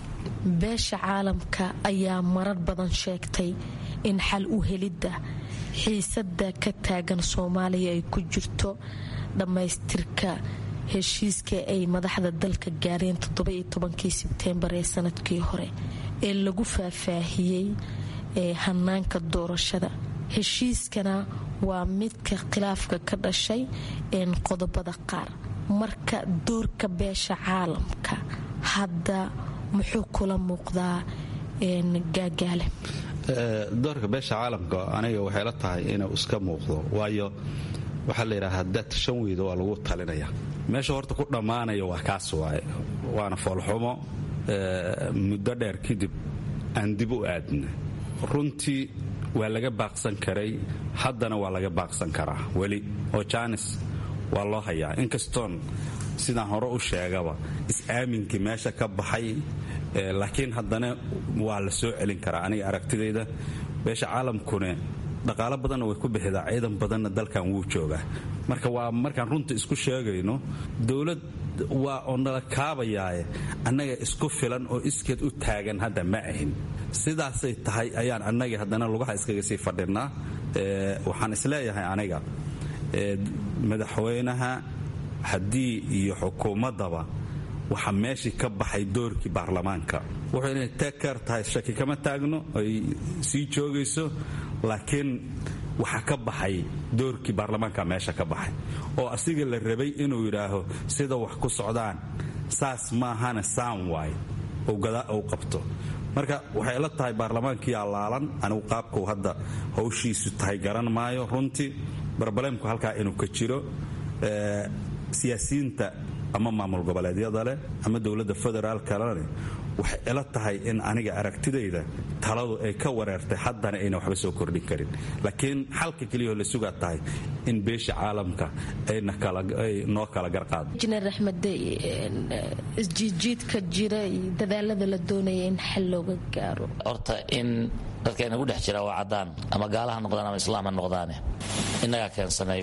beesha caalamka ayaa marar badan sheegtay in xal u helidda xiisada ka taagan soomaaliya ay ku jirto dhammaystirka heshiiska ay madaxda dalka gaareen todobayotobankii sebteembar ee sanadkii hore ee lagu faahfaahiyey ee hanaanka doorashada heshiiskana waa midka khilaafka ka dhashay een qodobada qaar marka doorka beesha caalamka hadda muxuu kula muuqdaa gaagaale doorka beesha caalamka aniga waxay la tahay inuu iska muuqdo waayo waxaa la yidhaha haddaad shan weydo waa lagu talinaya meesha horta ku dhammaanaya waa kaas waaye waana foolxumo muddo dheer kadib aan dib u aadna runtii waa laga baaqsan karay haddana waa laga baaqsan karaa weli oo jaanis waa loo hayaa inkastoon sidaan hore u sheegaba is-aaminkii meesha ka baxay laakiin haddana waa la soo celin karaa aniga aragtidayda beesha caalamkune dhaqaalo badanna way ku bixidaa ciidan badanna dalkan wuu joogaa marka waa markaan runta isku sheegayno dowlad waa oo nala kaabayaaye annaga isku filan oo iskeed u taagan hadda ma ahin sidaasay tahay ayaan annagii haddana lugaha iskaga sii fadhinaa waxaan isleeyahay aniga madaxweynaha haddii iyo xukuumaddaba waxaa meeshii ka baxay doorkii baarlamaanka wuxuu inay teker tahay shaki kama taagno ay sii joogayso laakiin waxaa ka baxay doorkii baarlamaanka meesha ka baxay oo asiga la rabay inuu yidhaaho sida wax ku socdaan saas maahana saan waay uu qabto marka waxay la tahay baarlamaankii allaalan anigu qaabkuu hadda hawshiisu tahay garan maayo runtii barbaleemku halkaa inuu ka jiro siyaasiyiinta ama maamul goboleedyada leh ama dowladda federaalkalene waxay ila tahay in aniga aragtidayda taladu ay ka wareertay haddana ayna waxba soo kordhin karin laakiin xalka keliyao la sugaa tahay in beesha caalamka ay noo kala garqaado injineer axmed isjiidjiidka jira iyo dadaalada la doonaya in xal looga gaaro horta in dadkayna gu dhex jira waa caddaan ama gaalaha noqdaan ama islaam ha noqdaane innagaa keensanay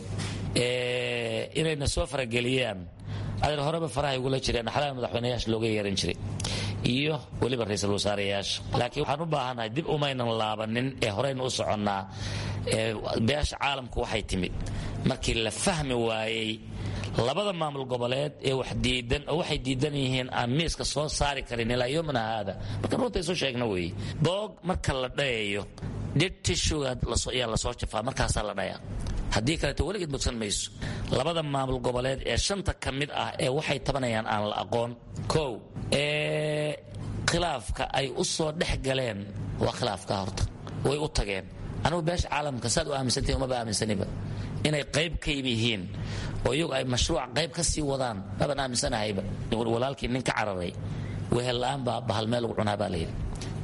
inayna soo farageliyaan adeer horeba faraha igula jireen xalaal madaxweynayaasha looga yeeran jiray iyo weliba ra-iisul wasaareyaasha laakiin waxaan u baahannahay dib umaynan laabanin ee horeyna u soconnaa beesha caalamku waxay timid markii la fahmi waayey labada maamul goboleed ee wax diidan oo waxay diidan yihiin aan miiska soo saari karin ilaa yomina haada marka runta isu sheegna weeye boog marka la dhayayo dhir tishuga ayaa lasoo jafaa markaasaa la dhayaa haddii kaleeto weligeed mugsan mayso labada maamul goboleed ee shanta ka mid ah ee waxay tabanayaan aan la aqoon kow ee khilaafka ay u soo dhex galeen waa khilaafka horta way u tageen anugu beesha caalamka saad u aaminsantihin umaba aaminsaniba inay qayb ka yihiin oo iyagu ay mashruuc qayb ka sii wadaan maban aaminsanahayba walaalkii nin ka cararay wehel la'aan baa bahal meel lagu cunaa baa layidhi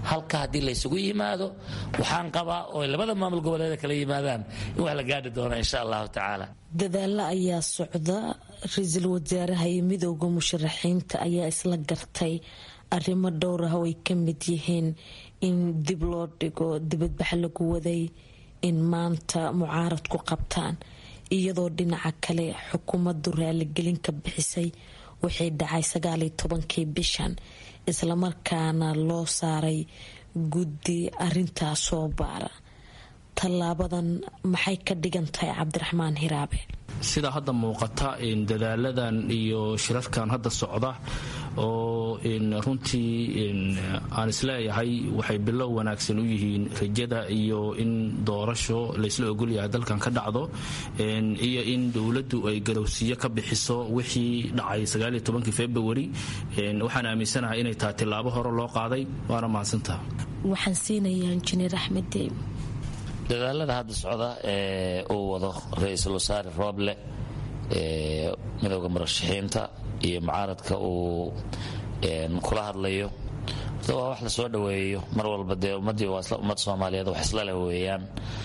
halka haddii laysugu yimaado waxaan qabaa oo labada maamul goboleeda kala yimaadaan in wax la gaadhi doono insha allahu tacaala dadaalo ayaa socda ra-iisul wasaaraha iyo midooda musharaxiinta ayaa isla gartay arrimo dhowr ah oo ay ka mid yihiin in dib loo dhigo dibadbax lagu waday in maanta mucaarad ku qabtaan iyadoo dhinaca kale xukuumaddu raaligelin ka bixisay wixii dhacay sagaaliyo tobankii bishan islamarkaana loo saaray guddi arintaas soo baara tallaabadan maxay ka dhigan tahay cabdiraxmaan hiraabe sida hadda muuqata dadaaladan iyo shirarkan hadda socda oo runtii aan isleeyahay waxay bilow wanaagsan u yihiin rajada iyo in doorasho laysla ogolyahay dalkan ka dhacdo iyo in dowladdu ay garowsiyo ka bixiso wixii dhacay februari waxaan aaminsanahay inay tahay tilaabo hore loo qaaday waana mahadsantaha waxaan siinayaa injineer axmed deeb dadaalada hadda socda ee uu wado ra-iisul wasaare rooble ee midooda murashaxiinta iyo mucaaradka uu kula hadlayo horta waa wax la soo dhoweeyo mar walba dee ummaddii waa ummad soomaaliyeed wax isla leh weeyaan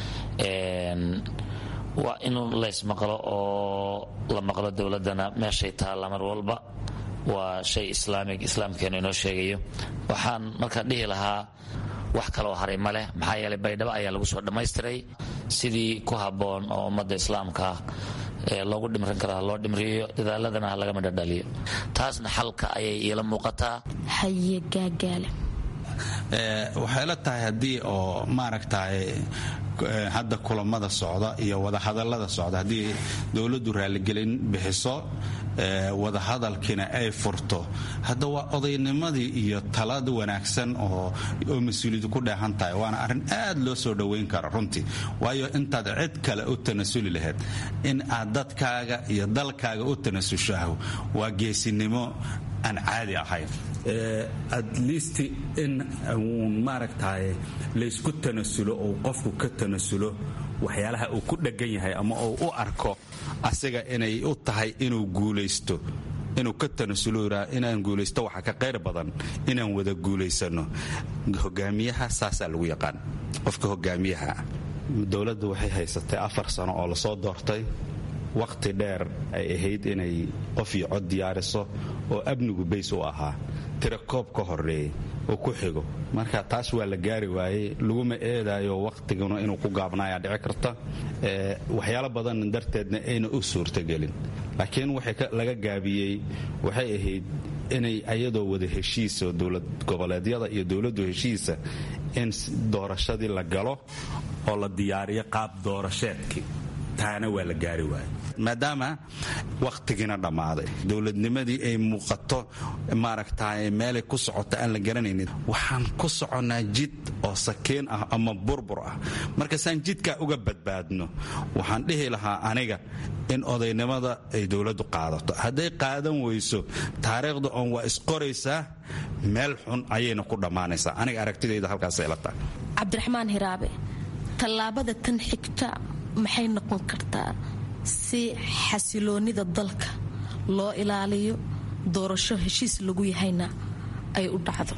waa in laysmaqlo oo la maqlo dowladdana meeshay taalla mar walba waa shay islaamig islaamkeenu inoo sheegayo waxaan markaa dhihi lahaa wax kaloo haray ma leh maxaa yeelay baydhabo ayaa lagu soo dhammaystiray sidii ku habboon oo ummadda islaamka loogu dhimrin kara ha loo dhimriyo dadaaladana ha laga midhodhaliyo taasna xalka ayay iila muuqataa haye gaagaale waxay la tahay haddii oo maaragtay hadda kulamada socda iyo wadahadalada socda haddii dowladdu raaligelin bixiso wadahadalkiina ay furto hadda waa odaynimadii iyo talada wanaagsan oo mas-uuliyadu ku dheehan tahay waana arrin aad loo soo dhoweyn kara runtii waayo intaad cid kale u tanasuli lahayd in aad dadkaaga iyo dalkaaga u tanasushaho waa geesinimo aan caadi ahayn at least in uun maaragtay laysku tanasulo ou qofku ka tanasulo waxyaalaha uu ku dheggan yahay ama uu u arko asiga inay u tahay inuu guulaysto inuu ka tanasulo inaan guulaysto waxa ka qayr badan inaan wada guulaysano hogaamiyaha saasaa lagu yaqaan qofka hogaamiyaha dowladda waxay haysatay afar sano oo lasoo doortay wakhti dheer ay ahayd inay qof iyo cod diyaariso oo amnigu bays u ahaa tira koob ka horeeyey oo ku xigo marka taas waa la gaari waayey laguma eedaayo wakhtiguna inuu ku gaabnaayaa dhici karta waxyaalo badan darteedna ayna u suurtagelin laakiin waxay laga gaabiyey waxay ahayd inay ayadoo wada heshiisa dowlad goboleedyada iyo dowladdu heshiisa in doorashadii la galo oo la diyaariyo qaab doorasheedkii taana waa la gaari waaya maadaama wakhtigiina dhammaaday dowladnimadii ay muuqato maaragtay meelay ku socoto aan la garanaynin waxaan ku soconnaa jid oo sakiin ah ama burbur ah markaasaan jidkaa uga badbaadno waxaan dhihi lahaa aniga in odaynimada ay dowladdu qaadato hadday qaadan weyso taariikhda oon waa isqoraysaa meel xun ayayna ku dhammaanaysaa aniga aragtidayda halkaasay la tahay cabdiraxmaan hiraabe tallaabada tan xigta maxay noqon kartaa si xasiloonida dalka loo ilaaliyo doorasho heshiis lagu yahayna ay u dhacdo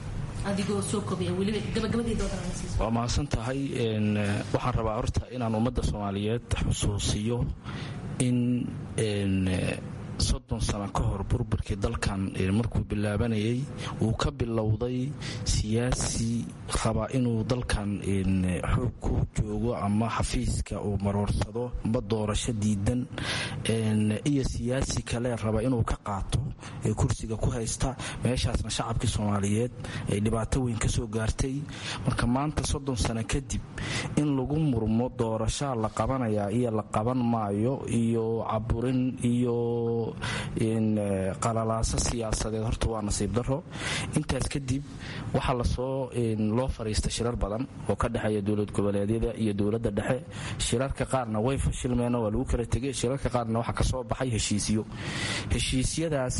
waa mahadsan tahay waxaan rabaa horta inaan ummadda soomaaliyeed xusuusiyo in soddon sano ka hor burburkii dalkan markuu bilaabanayay uu ka bilowday siyaasi raba inuu dalkan xoog ku joogo ama xafiiska uu maroorsado amba doorasho diidan iyo siyaasi kale raba inuu ka qaato ee kursiga ku haysta meeshaasna shacabkii soomaaliyeed ay dhibaato weyn ka soo gaartay marka maanta soddon sano kadib in lagu murmo doorashaa la qabanaya iyo la qaban maayo iyo caburin iyo qalalaaso siyaasadeed horta waa nasiib daro intaas kadib waxaa lasoo loo fariista shirar badan oo ka dhexeeya dowlad goboleedyada iyo dowladda dhexe shirarka qaarna way fashilmeen waa lagu kala tegay shirarka qaarna waxaa kasoo baxay heshiisyo heshiisyadaasna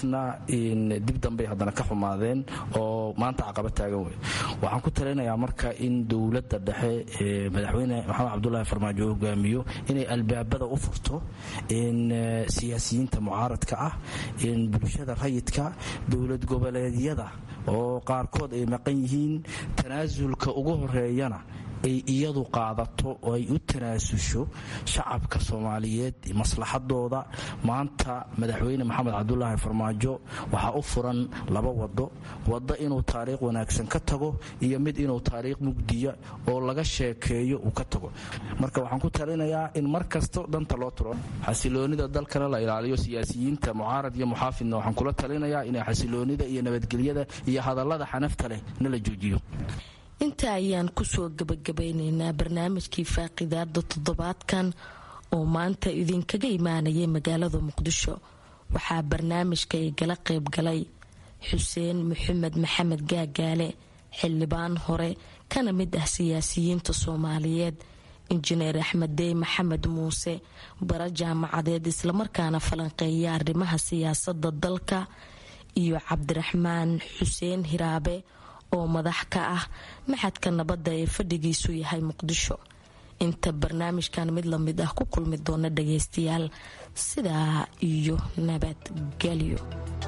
taasna dib dambey haddana ka xumaadeen oo maanta caqaba taagan wey waxaan ku talinayaa marka in dowladda dhexe ee madaxweyne maxamed cabdulaahi farmaajo hogaamiyo inay albaabada u furto siyaasiyiinta mucaaradka ah bulshada rayidka dowlad goboleedyada oo qaarkood ay maqan yihiin tanaasulka ugu horeeyana ay iyadu qaadato oo ay u tanaasusho shacabka soomaaliyeed maslaxadooda maanta madaxweyne maxamed cabdulaahi farmaajo waxaa u furan laba wado wado inuu taariikh wanaagsan ka tago iyo mid inuu taariikh mugdiya oo laga sheekeeyo uu ka tago marka waxaan ku talinayaa in mar kasto danta loo turo xasiloonida dalkana la ilaaliyo siyaasiyiinta mucaarad iyo muxaafidna waxaan kula talinayaa inay xasiloonida iyo nabadgelyada iyo hadallada xanafta leh na la joojiyo inta ayaan kusoo gabagabeyneynaa barnaamijkii faaqidaada toddobaadkan oo maanta idinkaga imaanayay magaalada muqdisho waxaa barnaamijka igala qayb galay xuseen maxamed maxamed gaagaale xildhibaan hore kana mid ah siyaasiyiinta soomaaliyeed injineer axmed dey maxamed muuse bara jaamacadeed islamarkaana falanqeeya arrimaha siyaasada dalka iyo cabdiraxmaan xuseen hiraabe oo madax ka ah maxadka nabadda ee fadhigiisu yahay muqdisho inta barnaamijkan mid lamid ah ku kulmi doona dhageystayaal sidaa iyo nabadgelyo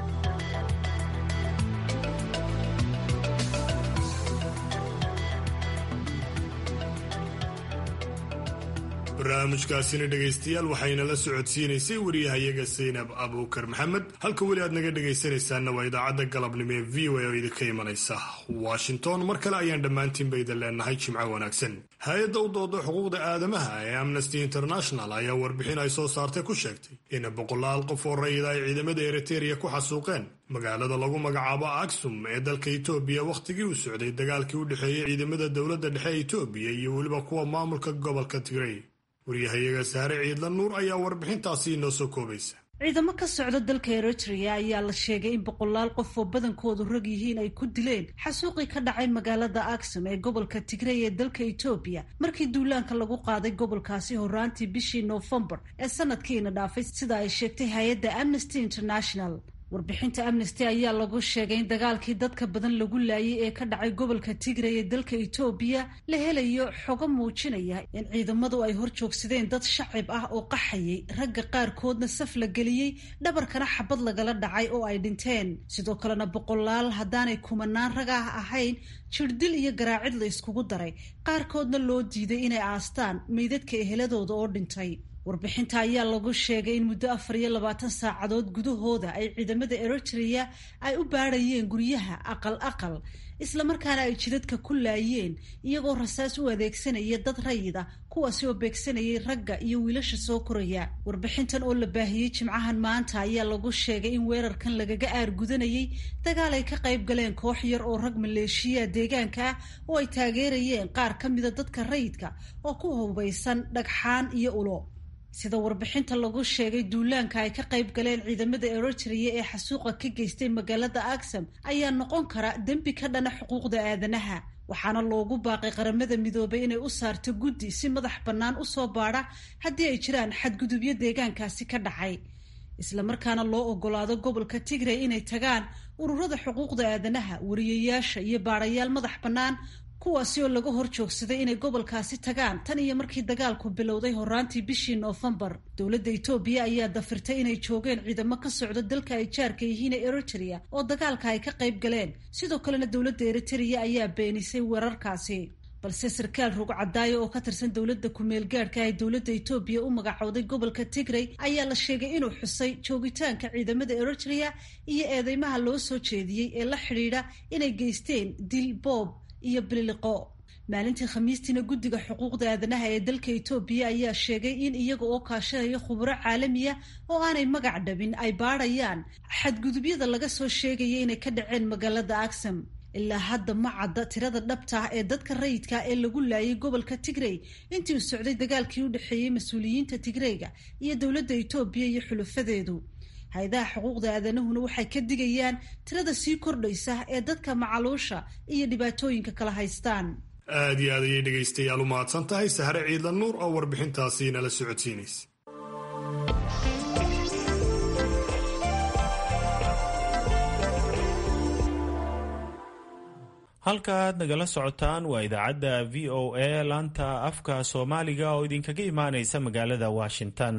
barnaamijkaasina dhegaystayaal waxayna la socodsiinaysay wariyahayaga saynab abuukar maxamed halka weli aad naga dhegaysanaysaanna waa idaacadda galabnimo ee v o a oo idinka imanaysa washington mar kale ayaan dhammaantiinba idin leenahay jimco wanaagsan hay-adda u dooda xuquuqda aadamaha ee amnesty international ayaa warbixin ay soo saartay ku sheegtay in boqolaal qof oo rayida ay ciidamada eritereya ku xasuuqeen magaalada lagu magacaabo aksum ee dalka itoobiya wakhtigii uu socday dagaalkii u dhexeeyey ciidamada dowladda dhexe ee itoobiya iyo weliba kuwa maamulka gobolka tigrey waryahayaga saare ciidla nuur ayaa warbixintaasi inoo soo koobaysa ciidamo ka socda dalka eritrea ayaa la sheegay in boqolaal qof oo badankoodu rag yihiin ay ku dileen xasuuqii ka dhacay magaalada aksum ee gobolka tigrey ee dalka etoobiya markii duulaanka lagu qaaday gobolkaasi horaantii bishii noofembar ee sanadkiina dhaafay sida ay sheegtay hay-adda amnesty international warbixinta amnesty ayaa lagu sheegay in dagaalkii dadka badan lagu laayay ee ka dhacay gobolka tigray ee dalka etoobiya la helayo xogo muujinaya in ciidamadu ay hor joogsadeen dad shacib ah oo qaxayay ragga qaarkoodna saf la geliyey dhabarkana xabad lagala dhacay oo ay dhinteen sidoo kalena boqolaal haddaanay kumanaan rag ah ahayn jirdil iyo garaacid la iskugu daray qaarkoodna loo diiday inay aastaan meydadka eheladooda oo dhintay warbixinta ayaa lagu sheegay in muddo afar iyo labaatan saacadood gudahooda ay ciidamada eritrea ay u baadhayeen guryaha aqal aqal islamarkaana ay jidadka ku laayeen iyagoo rasaas u adeegsanaya dad rayida kuwaasi oo beegsanayay ragga iyo wiilasha soo koraya warbixintan oo la baahiyey jimcahan maanta ayaa lagu sheegay in weerarkan lagaga aargudanayay dagaal ay ka qayb galeen koox yar oo rag maleeshiya deegaanka ah oo ay taageerayeen qaar ka mida dadka rayidka oo ku hubaysan dhagxaan iyo ulo sida warbixinta lagu sheegay duulaanka ay ka qayb galeen ciidamada eritrea ee xasuuqa ka geystay magaalada aksam ayaa noqon kara dembi ka dhana xuquuqda aadanaha waxaana loogu baaqay qaramada midoobay inay u saarto guddi si madax bannaan usoo baadha haddii ay jiraan xadgudubyo deegaankaasi ka dhacay islamarkaana loo ogolaado gobolka tigray inay tagaan ururada xuquuqda aadanaha wariyayaasha iyo baadhayaal madax bannaan kuwaasi oo laga hor joogsaday inay gobolkaasi tagaan tan iyo markii dagaalku bilowday horaantii bishii noofembar dowladda etoobiya ayaa dafirtay inay joogeen ciidamo ka socda dalka ay jaarka yihiin ee eritrea oo dagaalka ay ka qayb galeen sidoo kalena dowladda eritrea ayaa beenisay weerarkaasi balse sarkaal rog cadaayo oo ka tirsan dowladda ku-meel gaadhka ee dowladda etoobiya u magacowday gobolka tigray ayaa la sheegay inuu xusay joogitaanka ciidamada eritrea iyo eedeymaha loo soo jeediyey ee la xidhiidha inay geysteen dil boob iyo bililiqo maalintii khamiistiina guddiga xuquuqda aadanaha ee dalka etoobiya ayaa sheegay in iyaga oo kaashanaya khuburo caalamiya oo aanay magac dhabin ay baadhayaan xadgudubyada laga soo sheegaya inay ka dhaceen magaalada aksam ilaa hadda ma cadda tirada dhabta ah ee dadka rayidka ee lagu laayay gobolka tigrey intii uu socday dagaalkii u dhexeeyey mas-uuliyiinta tigreyga iyo dowladda etoobiya iyo xulufadeedu hay-adaha xuquuqda aadanahuna waxay ka digayaan tirada sii kordhaysa ee dadka macaluusha iyo dhibaatooyinka kala haystaan aad iyo aad ayay dhegaystayaal u mahadsan tahay sahre ciidla nuur oo warbixintaasi nala socodsiinaysa halkaaad nagala socotaan waa idaacadda v o a laanta afka soomaaliga oo idinkaga imaanaysa magaalada washington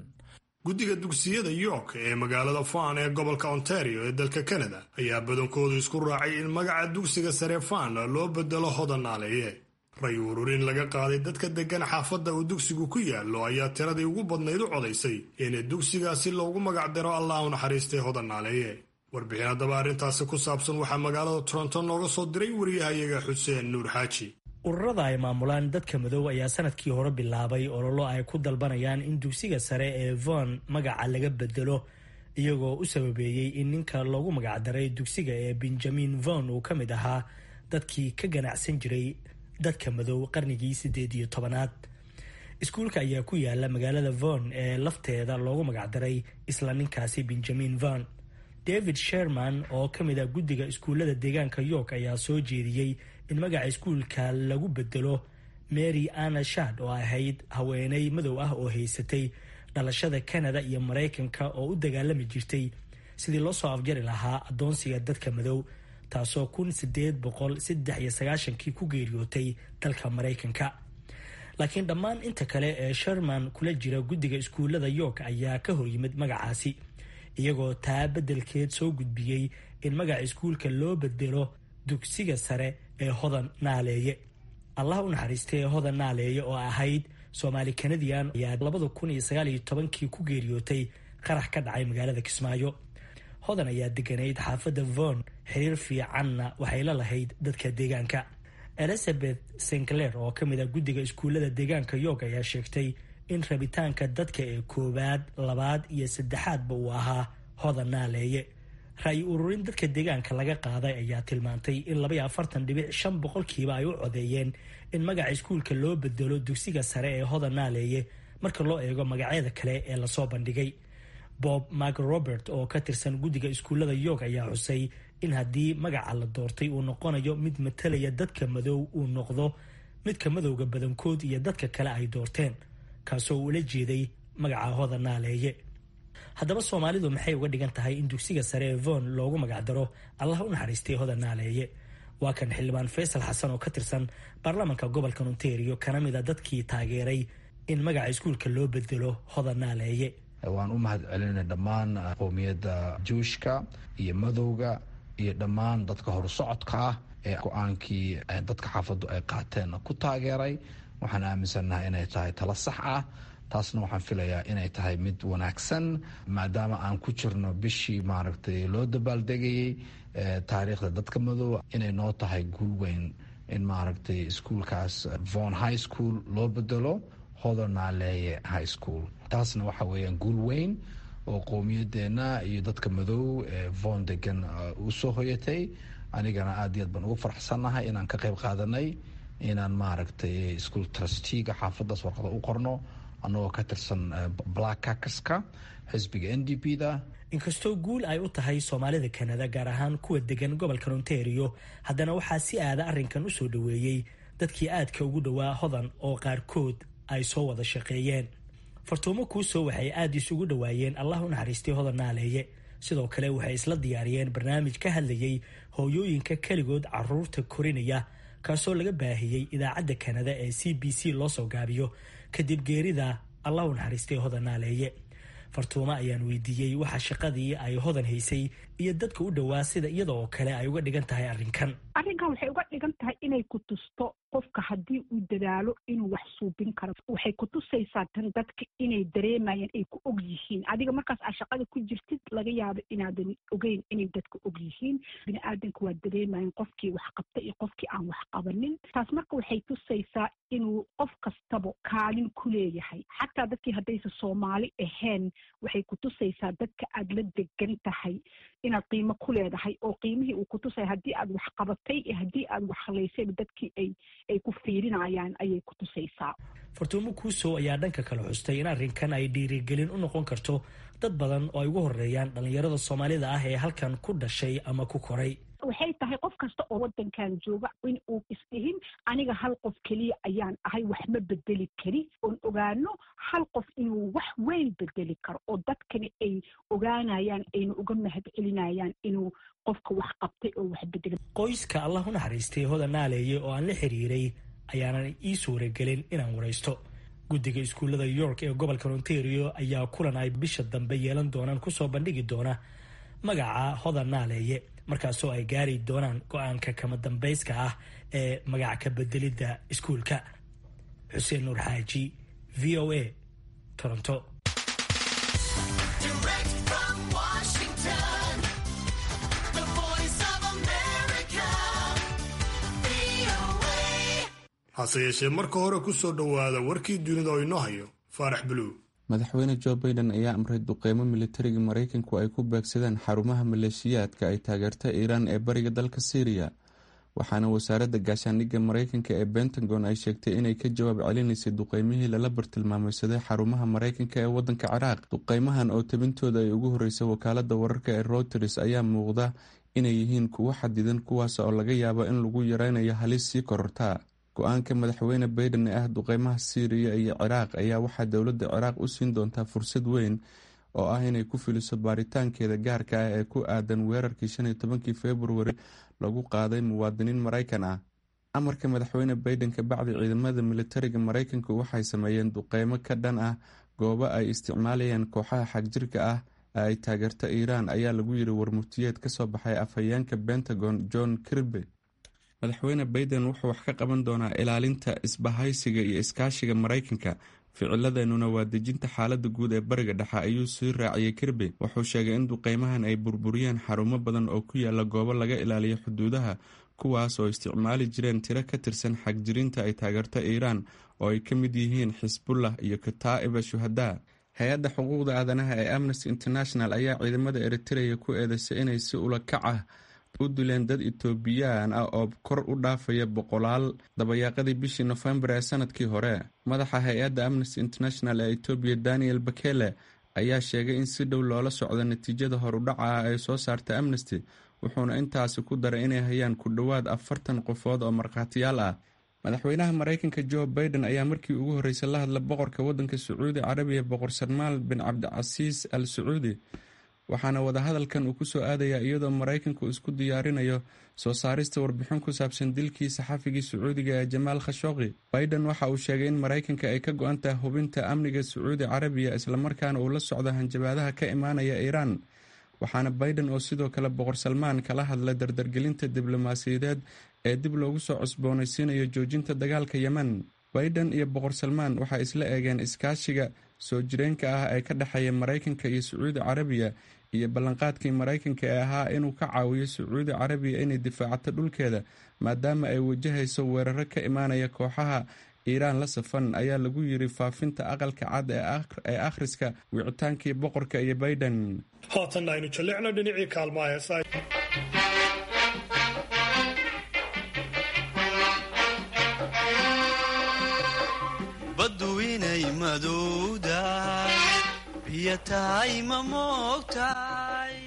guddiga dugsiyada york ee magaalada fan ee gobolka ontario ee dalka canada ayaa badankoodu isku raacay in magaca dugsiga sare fan loo bedelo hodan naaleeye ray ururin laga qaaday dadka deggan xaafadda uu dugsigu ku yaallo ayaa tiradii ugu badnayd u codaysay in dugsigaasi loogu magacdaro allah u naxariistay hodan naaleeye warbixin haddaba arrintaasi ku saabsan waxaa magaalada toronto nooga soo diray wariyahayaga xuseen nuur xaaji ururada ay maamulaan dadka madow ayaa sanadkii hore bilaabay ololo ay ku dalbanayaan in dugsiga sare ee von magaca laga bedelo iyagoo u sababeeyey in ninka loogu magacdaray dugsiga ee benjamin von uu ka mid ahaa dadkii ka ganacsan jiray dadka madow qarnigii siddeed iyo tobanaad iskuulka ayaa ku yaala magaalada von ee lafteeda loogu magacdaray isla ninkaasi benjamin von david sherman oo ka mid ah guddiga iskuullada deegaanka york ayaa soo jeediyey in magaca iskuulka lagu bedelo mary anna shad oo ahayd haweeney madow ah oo haysatay dhalashada canada iyo maraykanka oo u dagaalami jirtay sidii loo soo afjari lahaa addoonsiga dadka madow taasoo kun sideed boqol saddex iyo sagaashankii ku geeriyootay dalka maraykanka laakiin dhammaan inta kale ee sherman kula jira guddiga iskuullada york ayaa ka horyimid magacaasi iyagoo taa beddelkeed soo gudbiyey in magaca iskuulka loo bedelo dugsiga sare ee hodan naaleeye allah u naxariistay ee hodan naaleeye oo ahayd soomaali kanadian ayaa labada kun iyo sagaal iyo tobankii ku geeriyootay qarax ka dhacay magaalada kismaayo hodan ayaa deganayd xaafadda von xiriir fiicanna waxay la lahayd dadka deegaanka elizabeth sinclair oo ka mid ah guddiga iskuullada deegaanka york ayaa sheegtay in rabitaanka dadka ee koowaad labaad iyo saddexaadba uu ahaa hodan naaleeye ra-yi ururin dadka deegaanka laga qaaday ayaa tilmaantay in labaiyo afartan dhibic shan boqolkiiba ay u codeeyeen in magaca iskuulka loo bedelo dugsiga sare ee hodan naaleeye marka loo eego magacyada kale ee lasoo bandhigay bob mark robert oo ka tirsan guddiga iskuullada york ayaa xusay in haddii magaca la doortay uu noqonayo mid matalaya dadka madow uu noqdo midka madowga badankood iyo dadka kale ay doorteen kaasoo ula jeeday magaca hodan naaleeye haddaba soomaalidu maxay uga dhigan tahay in dugsiga sare ee von loogu magacdaro allah u naxariistay hodan naaleeye waa kan xildhibaan faysal xasan oo ka tirsan baarlamaanka gobolka ontario kana mid a dadkii taageeray in magaca iskuulka loo bedelo hodan naaleeye waan u mahad celinay dhammaan qowmiyadda juushka iyo madowga iyo dhammaan dadka horusocodka ah ee go-aankii dadka xaafaddu ay qaateen ku taageeray waxaan aaminsannahay inay tahay tala sax ah taasna waxaan filayaa inay tahay mid wanaagsan maadaama aan ku jirno bishii maaragtay loo dabaaldegayey taariikhda dadka madow inay noo tahay guul weyn in maaragtay iskuolkaas von high school loo bedelo hodonaaleeye high school taasna waxa weeyaan guul weyn oo qowmiyadeenna iyo dadka madow ee von degan u soo hoyatay anigana aad iyo aad baan ugu faraxsannahay inaan ka qayb qaadanay inaan maaragtay ischool trustiga xaafaddaas warqada u qorno annagoo ka tirsan black cackerska xisbiga n d p da inkastoo guul ay u tahay soomaalida kanada gaar ahaan kuwa degan gobolka ontario haddana waxaa si aada arrinkan u soo dhoweeyey dadkii aadka ugu dhowaa hodan oo qaarkood ay soo wada shaqeeyeen fartuumo kuusoo waxay aada isugu dhowaayeen allah u naxariistay hodan naaleeye sidoo kale waxay isla diyaariyeen barnaamij ka hadlayay hooyooyinka keligood caruurta korinaya kaasoo laga baahiyey idaacadda kanada ee c b c loo soo gaabiyo kadib geerida allah u naxariistay hodan naaleeye fartuumo ayaan weydiiyey waxa shaqadii ay hodan haysay iyo dadka u dhowaa sida iyada oo kale ay uga dhigan tahay arrinkan arrinkan waxay uga dhigan tahay inay ku tusto qofka haddii uu dadaalo inuu wax suubin karo waxay ku tusaysaa tan dadka inay dareemayaan ay ku og yihiin adiga markaas aa shaqada ku jirtid laga yaabo inaadan ogeyn inay dadka og yihiin bini aadanka waa dareemayan qofkii wax qabta iyo qofkii aan wax qabanin taas marka waxay tusaysaa inuu qof kastaba kaalin ku leeyahay xataa dadkii haddaysa soomaali ahayn waxay ku tusaysaa dadka aad la degan tahay inaad qiimo ku leedahay oo qiimihii uu ku tusaya haddii aad wax qabatay iyo haddii aad wax halaysayba dadkii ay ay ku fiirinayaan ayay ku tusaysaa fartuumo kuusow ayaa dhanka kale xustay in arrinkan ay dhiirigelin u noqon karto dad badan oo ay ugu horeeyaan dhallinyarada soomaalida ah ee halkan ku dhashay ama ku koray waxay tahay qof kasta oo waddankan jooga in uu isdhihin aniga hal qof keliya ayaan ahay wax ma bedeli kari oon ogaano hal qof inuu wax weyn bedeli karo oo dadkani ay ogaanayaan ayna uga mahad celinayaan inuu qofka wax qabtay oo wax bedelay qoyska allah u naxariistay hodan naaleeye oo aan la xiriiray ayaanan ii suuragelin inaan waraysto guddiga iskuullada york ee gobolka ontario ayaa kulan ay bisha dambe yeelan doonaan kusoo bandhigi doona magaca hodan naaleeye markaasoo ay gaari doonaan go-aanka kama dambayska ah ee magac ka bedelidda iskuulka xuseen nuur xaaji v o a toronto hase yeeshee marka hore ku soo dhowaada warkii dunida oo inoo hayo faarax buluug madaxweyne jo baiden ayaa amray duqeymo militariga maraykanku ay ku beegsadeen xarumaha maleeshiyaadka ay taageerta iiraan ee bariga dalka syriya waxaana wasaaradda gaashaandhigga maraykanka ee bentagon ay sheegtay inay ka jawaab celinaysay duqeymihii lala bartilmaameysaday xarumaha maraykanka ee wadanka ciraaq duqeymahan oo tabintooda ay ugu horeysay wakaalada wararka ee routers ayaa muuqda inay yihiin kuwo xadidan kuwaas oo laga yaabo in lagu yareynayo halis sii korortaa go-aanka madaxweyne baiden ee ah duqeymaha syriya iyo ciraaq ayaa waxaa dowladda ciraaq u siin doontaa fursad weyn oo ah inay ku filiso baaritaankeeda gaarka ah ee ku aadan weerarkii shan iyo tobankii februari lagu qaaday muwaadiniin maraykan ah amarka madaxweyne baiden kabacdi ciidamada militariga maraykanku waxay sameeyeen duqeymo ka dhan ah goobo ay isticmaalayaan kooxaha xagjirka ah ee ay taageerta iiraan ayaa lagu yiri warmurtiyeed kasoo baxay afhayeenka pentagon john kirby madaxweyne baiden wuxuu wax ka qaban doonaa ilaalinta isbahaysiga iyo iskaashiga maraykanka ficiladeenuna waa dejinta xaalada guud ee bariga dhexe ayuu sii raaciyey kirby wuxuu sheegay in duqeymahan ay burburiyeen xarumo badan oo ku yaala goobo laga ilaaliyo xuduudaha kuwaas oo isticmaali jireen tiro ka tirsan xagjirinta ay taageerto iiraan oo ay ka mid yihiin xisbullah iyo kataa'iba shuhadaa hay-adda xuquuqda aadanaha ee amnesty international ayaa ciidamada eritreya ku eedeysay inay si ula kac ah u dileen dad etoobiyaan ah oo kor u dhaafaya boqolaal dabayaaqadii bishii nofembar ee sanadkii hore madaxa hay-adda amnesty international ee etoobiya daniel bakele ayaa sheegay in si dhow loola socdo natiijada horudhaca ah ee soo saarta amnesty wuxuuna intaasi ku daray inay hayaan ku dhowaad afartan qofood oo markhaatiyaal ah madaxweynaha maraykanka jo baiden ayaa markii ugu horreysay la hadla boqorka waddanka sacuudi carabiya boqor salmaan bin cabdicasiis al sacuudi waxaana wadahadalkan uu kusoo aadayaa iyadoo maraykanku isku diyaarinayo soo saarista warbixin ku saabsan dilkii saxafigii sacuudiga ee jamaal khashooqi baiden waxa uu sheegay in maraykanka ay ka go-an tahay hubinta amniga sacuudi carabiya islamarkaana uu la socdo hanjabaadaha ka imaanaya iiraan waxaana baiden oo sidoo kale boqor salmaan kala hadla dardargelinta diblomaasiyadeed ee dib loogu soo cusboonaysiinayo joojinta dagaalka yemen baiden iyo boqor salmaan waxay isla eegeen iskaashiga soo jireenka ah ee ka dhexeeya maraykanka iyo sacuudi carabiya iyo ballanqaadkii maraykanka ee ahaa inuu ka caawiyo sacuudi carabiya inay difaacato dhulkeeda maadaama ay wajahayso weeraro ka imaanaya kooxaha iiraan la safan ayaa lagu yiri faafinta aqalka cad ee akhriska wicitaankii boqorka iyo baiden haatan aynu jalleecno dhinacii kaalmaha heesa baddu inay madowdahay biyo tahay ma moogtahay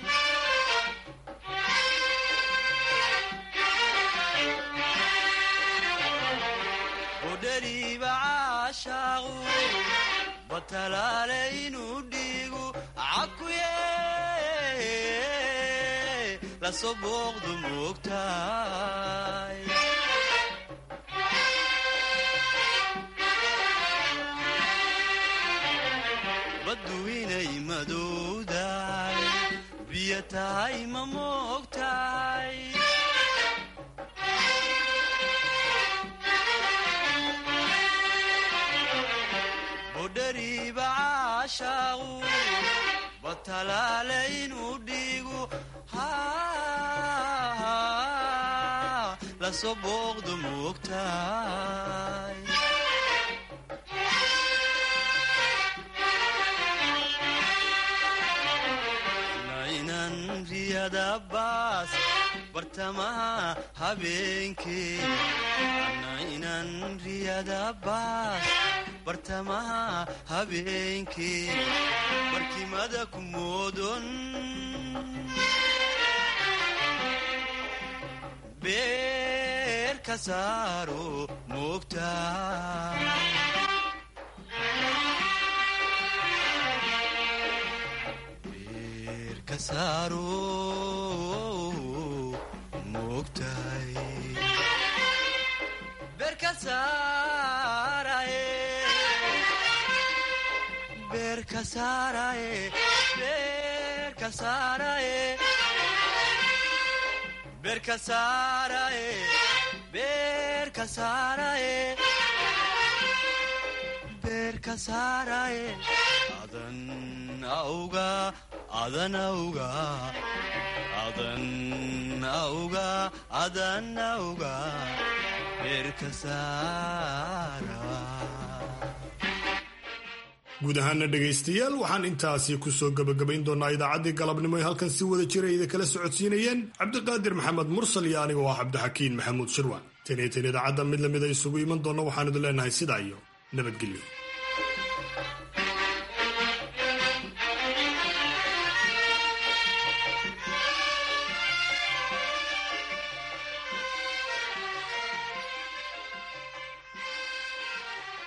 budhariiba caashaaqu batalaale inuu dhiigu cakuye lasoo booqdu moogtahay baddu inay madowdahay biyo tahay ma moogtahay budhariiba caashaaqu batalaale inuu dhiigu lasoo booqdu moogtahay riyadabaas bartamaha habeenkee inan riyadabaas bartamaha habeenkee barkimada ku moodon beer ka saaro moogta beerka saaraye beerka saaraye beerka saaraye beerka saaraye beerka saaraye adan auga adan auga adan auga adan auga beerka saara guud ahaana dhegaystayaal waxaan intaasi kusoo gebagabayn doonaa idaacaddii galabnimo ee halkan si wada jira ida kala socodsiinayeen cabdiqaadir maxamed mursal iyo anigoo ah cabdixakiin maxamuud shirwan tan iyo tan idaacadda mid lamida isugu iman doonna waxaan idin leenahay sidaa iyo nabadgelyo